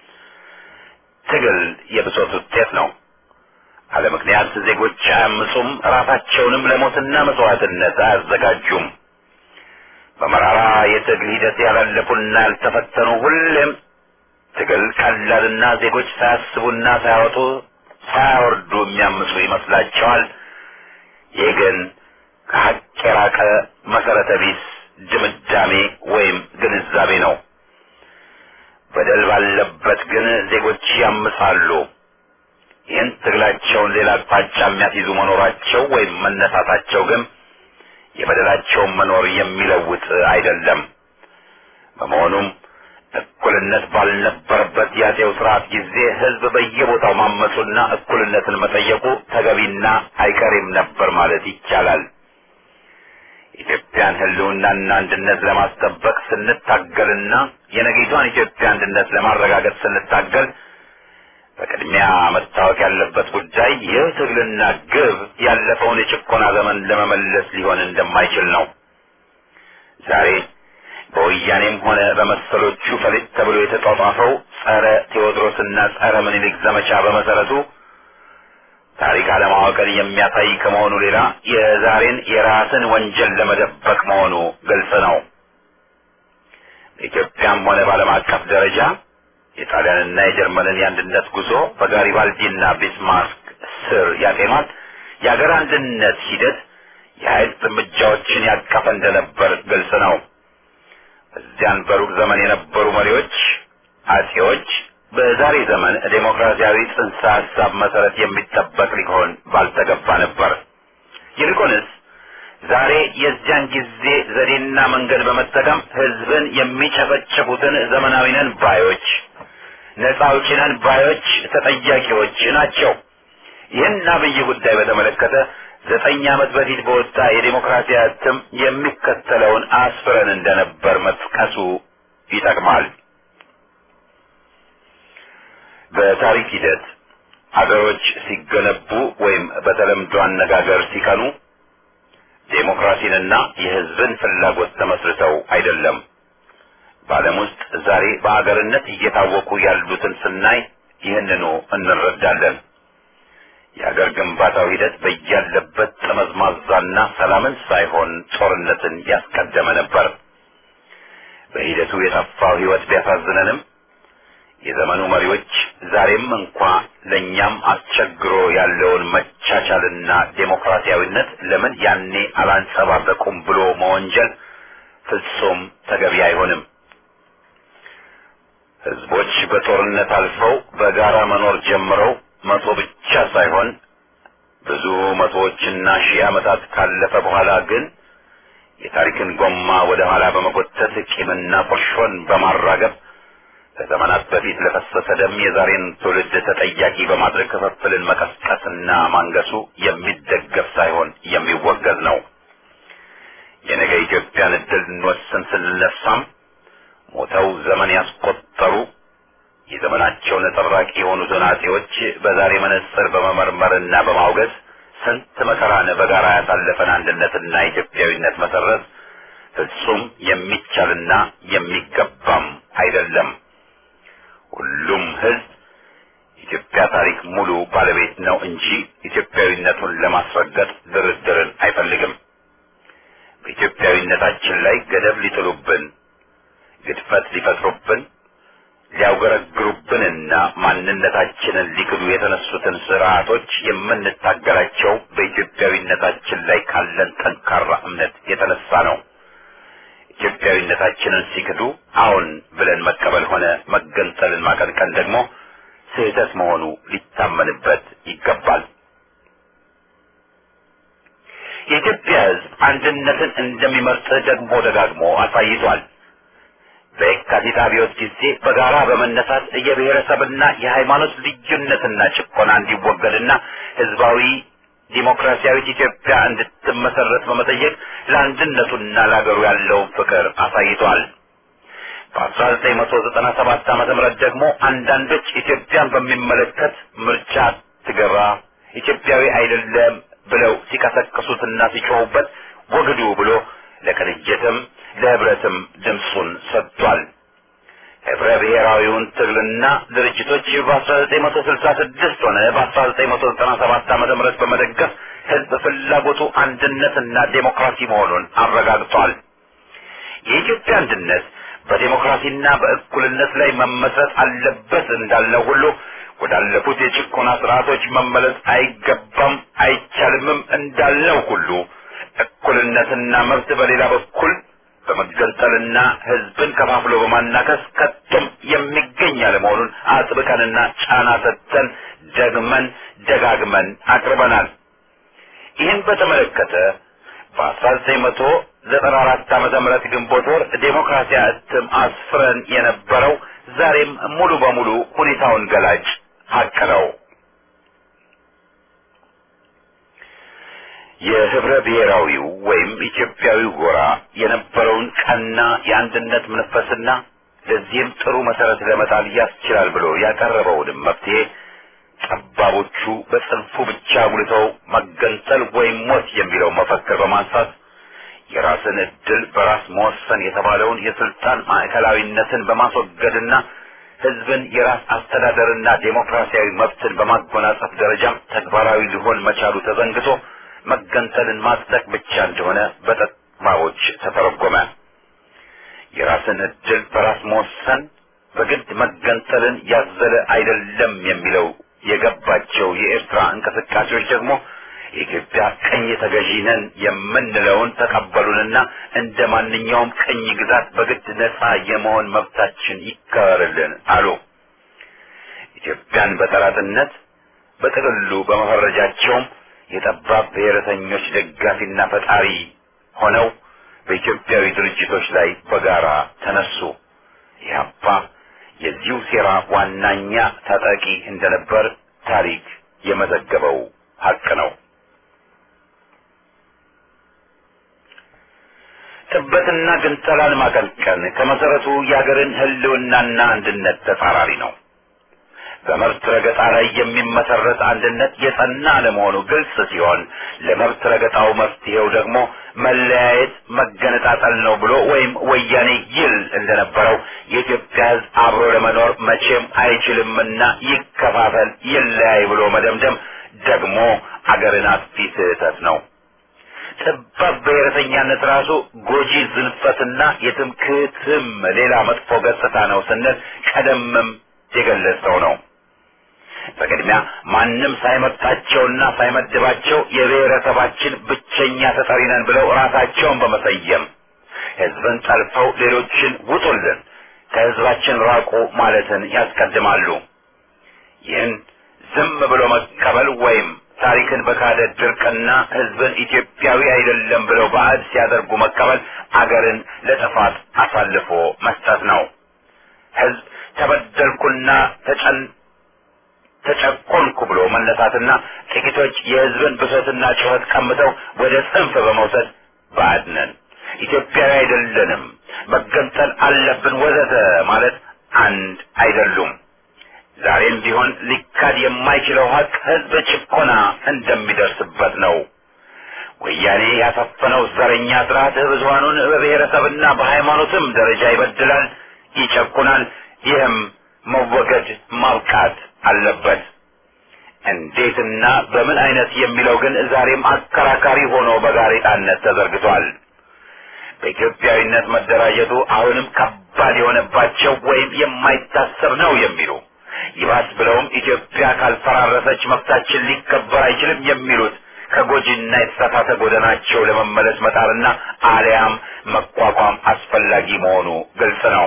ትግል የብሶት ውጤት ነው። አለ ምክንያት ዜጎች አያምፁም፣ ራሳቸውንም ለሞትና መስዋዕትነት አያዘጋጁም። በመራራ የትግል ሂደት ያላለፉና ያልተፈተኑ ሁሌም ትግል ቀላልና ዜጎች ሳያስቡና ሳያወጡ ሳያወርዱ የሚያምፁ ይመስላቸዋል። ይህ ግን ከሀቅ የራቀ መሰረተ ቢስ ድምዳሜ ወይም ግንዛቤ ነው። በደል ባለበት ግን ዜጎች ያምጻሉ። ይህን ትግላቸውን ሌላ አቅጣጫ የሚያስይዙ መኖራቸው ወይም መነሳታቸው ግን የበደላቸውን መኖር የሚለውጥ አይደለም። በመሆኑም እኩልነት ባልነበረበት የአጼው ስርዓት ጊዜ ህዝብ በየቦታው ማመፁና እኩልነትን መጠየቁ ተገቢና አይቀሬም ነበር ማለት ይቻላል። ኢትዮጵያን ህልውናና አንድነት ለማስጠበቅ ስንታገልና የነገይቷን ኢትዮጵያ አንድነት ለማረጋገጥ ስንታገል በቅድሚያ መታወቅ ያለበት ጉዳይ ይህ ትግልና ግብ ያለፈውን የጭቆና ዘመን ለመመለስ ሊሆን እንደማይችል ነው። ዛሬ በወያኔም ሆነ በመሰሎቹ ፈሊጥ ተብሎ የተጧጧፈው ጸረ ቴዎድሮስና ጸረ ምኒልክ ዘመቻ በመሰረቱ ታሪክ አለማወቅን የሚያሳይ ከመሆኑ ሌላ የዛሬን የራስን ወንጀል ለመደበቅ መሆኑ ግልጽ ነው። በኢትዮጵያም ሆነ በዓለም አቀፍ ደረጃ የጣሊያንና የጀርመንን የአንድነት ጉዞ በጋሪባልዲና ቢስማርክ ስር ያጤኗት የአገር አንድነት ሂደት የኃይል እርምጃዎችን ያቀፈ እንደነበር ግልጽ ነው። እዚያን በሩቅ ዘመን የነበሩ መሪዎች አጼዎች በዛሬ ዘመን ዴሞክራሲያዊ ጽንሰ ሀሳብ መሰረት የሚጠበቅ ሊሆን ባልተገባ ነበር። ይልቁንስ ዛሬ የዚያን ጊዜ ዘዴና መንገድ በመጠቀም ህዝብን የሚጨፈጭፉትን ዘመናዊ ነን ባዮች፣ ነጻ አውጪ ነን ባዮች ተጠያቂዎች ናቸው። ይህን አብይ ጉዳይ በተመለከተ ዘጠኝ ዓመት በፊት በወጣ የዴሞክራሲ እትም የሚከተለውን አስፍረን እንደነበር መጥቀሱ ይጠቅማል። በታሪክ ሂደት አገሮች ሲገነቡ ወይም በተለምዶ አነጋገር ሲቀኑ ዴሞክራሲንና የህዝብን ፍላጎት ተመስርተው አይደለም። በዓለም ውስጥ ዛሬ በአገርነት እየታወቁ ያሉትን ስናይ ይህንኑ እንረዳለን። የአገር ግንባታው ሂደት በያለበት ጠመዝማዛና ሰላምን ሳይሆን ጦርነትን ያስቀደመ ነበር። በሂደቱ የጠፋው ህይወት ቢያሳዝነንም የዘመኑ መሪዎች ዛሬም እንኳ ለእኛም አስቸግሮ ያለውን መቻቻልና ዴሞክራሲያዊነት ለምን ያኔ አላንጸባረቁም ብሎ መወንጀል ፍጹም ተገቢ አይሆንም። ህዝቦች በጦርነት አልፈው በጋራ መኖር ጀምረው መቶ ብቻ ሳይሆን ብዙ መቶዎችና ሺህ ዓመታት ካለፈ በኋላ ግን የታሪክን ጎማ ወደ ኋላ በመጎተት ቂምና ቁርሾን በማራገብ ከዘመናት በፊት ለፈሰሰ ደም የዛሬን ትውልድ ተጠያቂ በማድረግ ክፍፍልን መቀስቀስና ማንገሱ የሚደገፍ ሳይሆን የሚወገዝ ነው። የነገ ኢትዮጵያን እድል እንወስን ስንነሳም ሞተው ዘመን ያስቆጠሩ የዘመናቸው ነጸብራቂ የሆኑትን አጼዎች በዛሬ መነጽር በመመርመርና በማውገዝ ስንት መከራን በጋራ ያሳለፈን አንድነትና ኢትዮጵያዊነት መሰረት ፍጹም የሚቻልና የሚገባም አይደለም። ሁሉም ህዝብ ኢትዮጵያ ታሪክ ሙሉ ባለቤት ነው እንጂ ኢትዮጵያዊነቱን ለማስረገጥ ድርድርን አይፈልግም። በኢትዮጵያዊነታችን ላይ ገደብ ሊጥሉብን፣ ግድፈት ሊፈጥሩብን፣ ሊያውገረግሩብንና ማንነታችንን ሊክዱ የተነሱትን ስርዓቶች የምንታገላቸው በኢትዮጵያዊነታችን ላይ ካለን ጠንካራ እምነት የተነሳ ነው። ኢትዮጵያዊነታችንን ሲክዱ አሁን ብለን መቀበል ሆነ መገንጠልን ማቀንቀን ደግሞ ስህተት መሆኑ ሊታመንበት ይገባል። የኢትዮጵያ ሕዝብ አንድነትን እንደሚመርጥ ደግሞ ደጋግሞ አሳይቷል። በየካቲት አብዮት ጊዜ በጋራ በመነሳት የብሔረሰብና የሃይማኖት ልዩነትና ጭቆና እንዲወገድና ህዝባዊ ዲሞክራሲያዊት ኢትዮጵያ እንድትመሰረት በመጠየቅ ለአንድነቱና ለሀገሩ ያለውን ፍቅር አሳይቷል። በ1997 ዓመተ ምህረት ደግሞ አንዳንዶች ኢትዮጵያን በሚመለከት ምርጫ ትገባ ኢትዮጵያዊ አይደለም ብለው ሲቀሰቅሱትና ሲጮሁበት ወግዱ ብሎ ለቅንጅትም ለህብረትም ድምፁን ሰጥቷል። ህብረ ብሔራዊውን ትግልና ድርጅቶች በ1966 ሆነ በ1997 ዓመተ ምህረት በመደገፍ ህዝብ ፍላጎቱ አንድነትና ዴሞክራሲ መሆኑን አረጋግጧል። የኢትዮጵያ አንድነት በዴሞክራሲና በእኩልነት ላይ መመስረት አለበት እንዳልነው ሁሉ ወዳለፉት የጭቆና ስርዓቶች መመለስ አይገባም አይቻልምም እንዳልነው ሁሉ እኩልነትና መብት በሌላ በኩል በመገንጠልና ህዝብን ከፋፍሎ በማናከስ ከቶም የሚገኝ አለመሆኑን አጥብቀንና ጫና ሰጥተን ደግመን ደጋግመን አቅርበናል። ይህን በተመለከተ ዘጠና አራት ዓመተ ምህረት ግንቦት ወር ዴሞክራሲያ እትም አስፍረን የነበረው ዛሬም ሙሉ በሙሉ ሁኔታውን ገላጭ ሀቅ ነው። የህብረ ብሔራዊው ወይም ኢትዮጵያዊው ጎራ የነበረውን ቀና የአንድነት መንፈስና ለዚህም ጥሩ መሰረት ለመጣል ያስችላል ብሎ ያቀረበውንም መፍትሄ ጠባቦቹ በጽንፉ ብቻ አጉልተው መገንጠል ወይም ሞት የሚለው መፈክር በማንሳት የራስን እድል በራስ መወሰን የተባለውን የስልጣን ማዕከላዊነትን በማስወገድና ህዝብን የራስ አስተዳደርና ዴሞክራሲያዊ መብትን በማጎናጸፍ ደረጃም ተግባራዊ ሊሆን መቻሉ ተዘንግቶ መገንጠልን ማጽደቅ ብቻ እንደሆነ በጠባቦች ተተረጎመ። የራስን እድል በራስ መወሰን በግድ መገንጠልን ያዘለ አይደለም የሚለው የገባቸው የኤርትራ እንቅስቃሴዎች ደግሞ የኢትዮጵያ ቅኝ ተገዢ ነን የምንለውን ተቀበሉንና እንደ ማንኛውም ቅኝ ግዛት በግድ ነፃ የመሆን መብታችን ይከበርልን አሉ። ኢትዮጵያን በጠላትነት በጥቅሉ በመፈረጃቸውም የጠባብ ብሔረተኞች ደጋፊና ፈጣሪ ሆነው በኢትዮጵያዊ ድርጅቶች ላይ በጋራ ተነሱ። ኢህአፓ የዚሁ ሴራ ዋናኛ ታጣቂ እንደነበር ታሪክ የመዘገበው ሀቅ ነው። ጥበትና ግንጠላን ማቀንቀን ከመሰረቱ የአገርን ሕልውናና አንድነት ተጻራሪ ነው። በመብት ረገጣ ላይ የሚመሰረት አንድነት የጸና ለመሆኑ ግልጽ ሲሆን ለመብት ረገጣው መፍትሄው ደግሞ መለያየት፣ መገነጣጠል ነው ብሎ ወይም ወያኔ ይል እንደነበረው የኢትዮጵያ ሕዝብ አብሮ ለመኖር መቼም አይችልምና ይከፋፈል፣ ይለያይ ብሎ መደምደም ደግሞ አገርን አጥፊ ስህተት ነው። ጠባብ ብሔረተኛነት ራሱ ጎጂ ዝንፈትና የትምክህትም ሌላ መጥፎ ገጽታ ነው ስንል ቀደምም የገለጸው ነው። በቅድሚያ ማንም ሳይመርጣቸውና ሳይመድባቸው የብሔረሰባችን ብቸኛ ተጠሪ ነን ብለው ራሳቸውን በመሰየም ህዝብን ጠልፈው ሌሎችን ውጡልን፣ ከህዝባችን ራቁ ማለትን ያስቀድማሉ። ይህን ዝም ብሎ መቀበል ወይም ታሪክን በካደ ድርቅና ህዝብን ኢትዮጵያዊ አይደለም ብለው ባዕድ ሲያደርጉ መቀበል አገርን ለጥፋት አሳልፎ መስጠት ነው። ህዝብ ተበደልኩና ተጨን ተጨቆንኩ ብሎ መነሳትና ጥቂቶች የህዝብን ብሶትና ጩኸት ቀምተው ወደ ጽንፍ በመውሰድ ባዕድ ነን፣ ኢትዮጵያዊ አይደለንም፣ መገንጠል አለብን ወዘተ ማለት አንድ አይደሉም። ዛሬም ቢሆን ሊካድ የማይችለው ሀቅ ህዝብ ጭቆና እንደሚደርስበት ነው። ወያኔ ያሰፈነው ዘረኛ ስርዓት ብዙሀኑን በብሔረሰብና በሃይማኖትም ደረጃ ይበድላል፣ ይጨቁናል። ይህም መወገድ ማብቃት አለበት። እንዴትና በምን አይነት የሚለው ግን ዛሬም አከራካሪ ሆኖ በጋሬጣነት ተዘርግቷል። በኢትዮጵያዊነት መደራጀቱ አሁንም ከባድ የሆነባቸው ወይም የማይታሰብ ነው የሚሉ ይባስ ብለውም ኢትዮጵያ ካልፈራረሰች መብታችን ሊከበር አይችልም የሚሉት ከጎጂና የተሳሳተ ጎዳናቸው ለመመለስ መጣርና አሊያም መቋቋም አስፈላጊ መሆኑ ግልጽ ነው።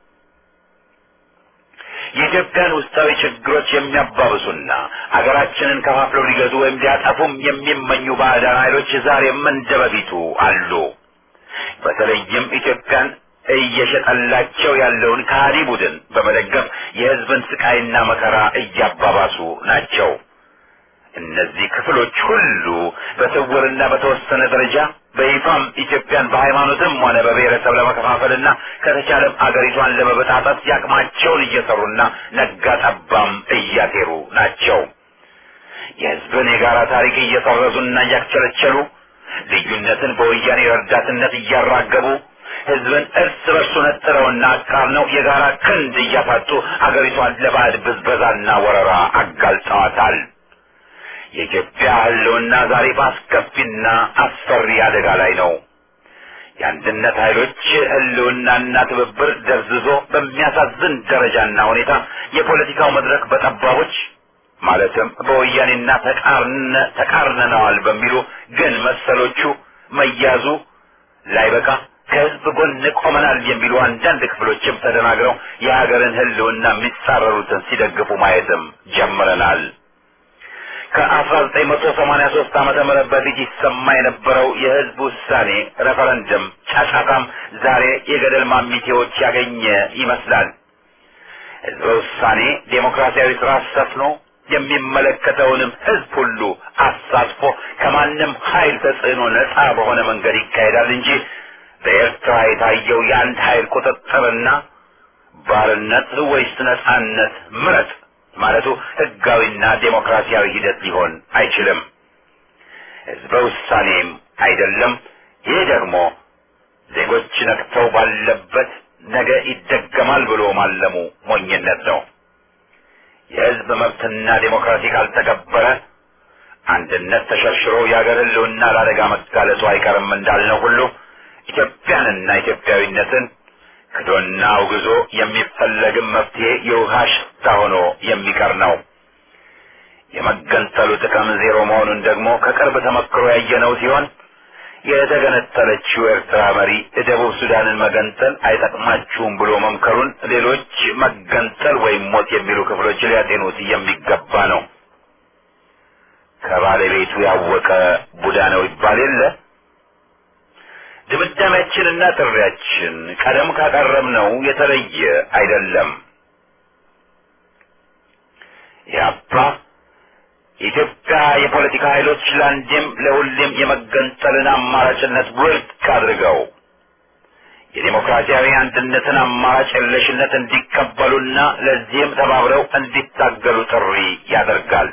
የኢትዮጵያን ውስጣዊ ችግሮች የሚያባብሱና ሀገራችንን ከፋፍለው ሊገዙ ወይም ሊያጠፉም የሚመኙ ባዕዳን ኃይሎች ዛሬም እንደ በፊቱ አሉ። በተለይም ኢትዮጵያን እየሸጠላቸው ያለውን ከሃዲ ቡድን በመደገፍ የሕዝብን ስቃይና መከራ እያባባሱ ናቸው። እነዚህ ክፍሎች ሁሉ በስውርና በተወሰነ ደረጃ በይፋም ኢትዮጵያን በሃይማኖትም ሆነ በብሔረሰብ ለመከፋፈልና ከተቻለም አገሪቷን ለመበጣጠስ ያቅማቸውን እየሰሩና ነጋ ጠባም እያቴሩ ናቸው። የሕዝብን የጋራ ታሪክ እየሰረዙና እያክቸለቸሉ ልዩነትን በወያኔ ረዳትነት እያራገቡ ሕዝብን እርስ በርሱ ነጥረውና አቃርነው የጋራ ክንድ እያፋጡ አገሪቷን ለባዕድ ብዝበዛና ወረራ አጋልጠዋታል። የኢትዮጵያ ሕልውና ዛሬ በአስከፊና አስፈሪ አደጋ ላይ ነው። የአንድነት ኃይሎች ሕልውናና ትብብር ደብዝዞ በሚያሳዝን ደረጃና ሁኔታ የፖለቲካው መድረክ በጠባቦች ማለትም በወያኔና ተቃርነነዋል በሚሉ ግን መሰሎቹ መያዙ ላይበቃ ከህዝብ ጎን ቆመናል የሚሉ አንዳንድ ክፍሎችም ተደናግረው የሀገርን ሕልውና የሚጻረሩትን ሲደግፉ ማየትም ጀምረናል። ከ1983 ዓመተ ምህረት በፊት ይሰማ የነበረው የህዝብ ውሳኔ ሬፈረንደም ጫጫታም ዛሬ የገደል ማሚቴዎች ያገኘ ይመስላል። ህዝበ ውሳኔ ዴሞክራሲያዊ ስርዓት ሰፍኖ የሚመለከተውንም ህዝብ ሁሉ አሳትፎ ከማንም ኃይል ተጽዕኖ ነፃ በሆነ መንገድ ይካሄዳል እንጂ በኤርትራ የታየው የአንድ ኃይል ቁጥጥርና ባርነት ወይስ ነፃነት ምረጥ ማለቱ ህጋዊና ዴሞክራሲያዊ ሂደት ሊሆን አይችልም። ህዝበ ውሳኔም አይደለም። ይህ ደግሞ ዜጎች ነቅተው ባለበት ነገ ይደገማል ብሎ ማለሙ ሞኝነት ነው። የህዝብ መብትና ዴሞክራሲ ካልተከበረ አንድነት ተሸርሽሮ የአገር ህልውና ለአደጋ መጋለጡ አይቀርም እንዳልነው ሁሉ ኢትዮጵያንና ኢትዮጵያዊነትን ክዶና አውግዞ የሚፈለግም መፍትሄ የውሃ ሽታ ሆኖ የሚቀር ነው። የመገንጠሉ ጥቅም ዜሮ መሆኑን ደግሞ ከቅርብ ተመክሮ ያየነው ሲሆን የተገነጠለችው ኤርትራ መሪ ደቡብ ሱዳንን መገንጠል አይጠቅማችሁም ብሎ መምከሩን ሌሎች መገንጠል ወይም ሞት የሚሉ ክፍሎች ሊያጤኑት የሚገባ ነው። ከባለቤቱ ያወቀ ቡዳ ነው ይባል የለ። ድምዳሜያችንና ጥሪያችን ቀደም ካቀረብነው የተለየ አይደለም። ያባ የኢትዮጵያ የፖለቲካ ኃይሎች ለአንዴም ለሁሌም የመገንጠልን አማራጭነት ውድቅ አድርገው የዴሞክራሲያዊ አንድነትን አማራጭ የለሽነት እንዲቀበሉና ለዚህም ተባብረው እንዲታገሉ ጥሪ ያደርጋል።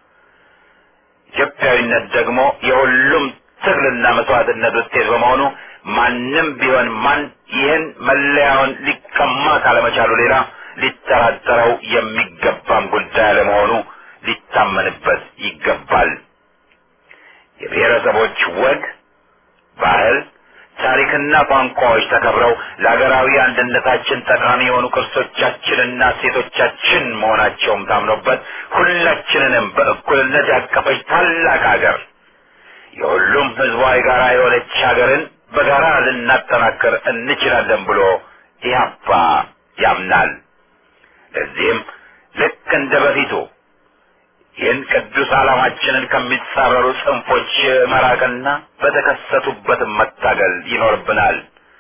ኢትዮጵያዊነት ደግሞ የሁሉም ትግልና መስዋዕትነት ውጤት በመሆኑ ማንም ቢሆን ማን ይህን መለያውን ሊቀማ ካለመቻሉ ሌላ ሊጠራጠረው የሚገባም ጉዳይ አለመሆኑ ሊታመንበት ይገባል። የብሔረሰቦች ወግ፣ ባህል፣ ታሪክና ቋንቋዎች ተከብረው ለሀገራዊ አንድነታችን ጠቃሚ የሆኑ ቅርሶቻችንና እሴቶቻችን መሆናቸውም ታምኖበት ሁላችንንም በእኩልነት ያቀፈች ታላቅ ሀገር የሁሉም ህዝቧ የጋራ የሆነች ሀገርን በጋራ ልናጠናክር እንችላለን ብሎ ኢህአፓ ያምናል። ለዚህም ልክ እንደ በፊቱ ይህን ቅዱስ ዓላማችንን ከሚጻረሩ ጽንፎች መራቅና በተከሰቱበትም መታገል ይኖርብናል።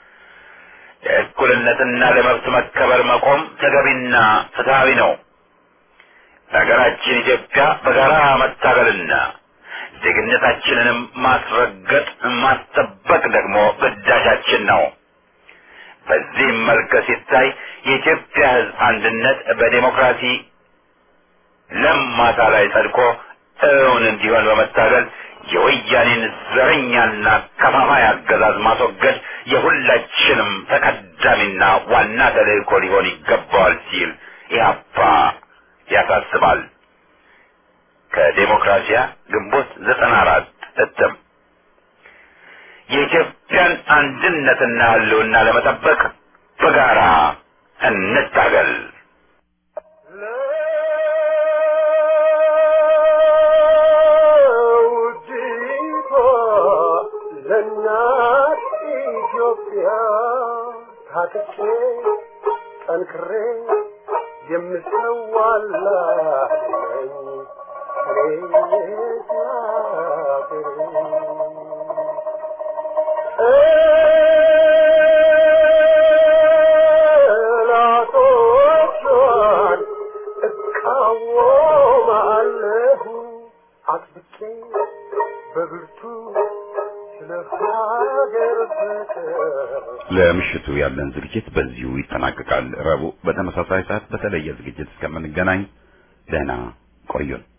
ለእኩልነትና ለመብት መከበር መቆም ተገቢና ፍትሐዊ ነው። ለሀገራችን ኢትዮጵያ በጋራ መታገልና ዜግነታችንንም ማስረገጥ ማስጠበቅ ደግሞ ግዳጃችን ነው። በዚህም መልክ ሲታይ የኢትዮጵያ ሕዝብ አንድነት በዴሞክራሲ ለም ማሳ ላይ ጸድቆ እውን እንዲሆን በመታገል የወያኔን ዘረኛና ከፋፋይ አገዛዝ ማስወገድ የሁላችንም ተቀዳሚና ዋና ተልእኮ ሊሆን ይገባዋል ሲል ኢህአፓ ያሳስባል። ከዴሞክራሲያ ግንቦት ዘጠና አራት እትም የኢትዮጵያን አንድነትና ህልውና ለመጠበቅ በጋራ እንታገል። ለውዲቷ ለእናት ኢትዮጵያ ታጥቄ ጠንክሬ የምሰዋላት ነኝ እኔ ጠላቶቿን እቃወማለሁ አጥብቄ በብርቱ ስለ ሀገር ፍቅር ለምሽቱ ያለን ዝግጅት በዚሁ ይጠናቀቃል። ረቡዕ በተመሳሳይ ሰዓት በተለየ ዝግጅት እስከምንገናኝ ደህና ቆዩን።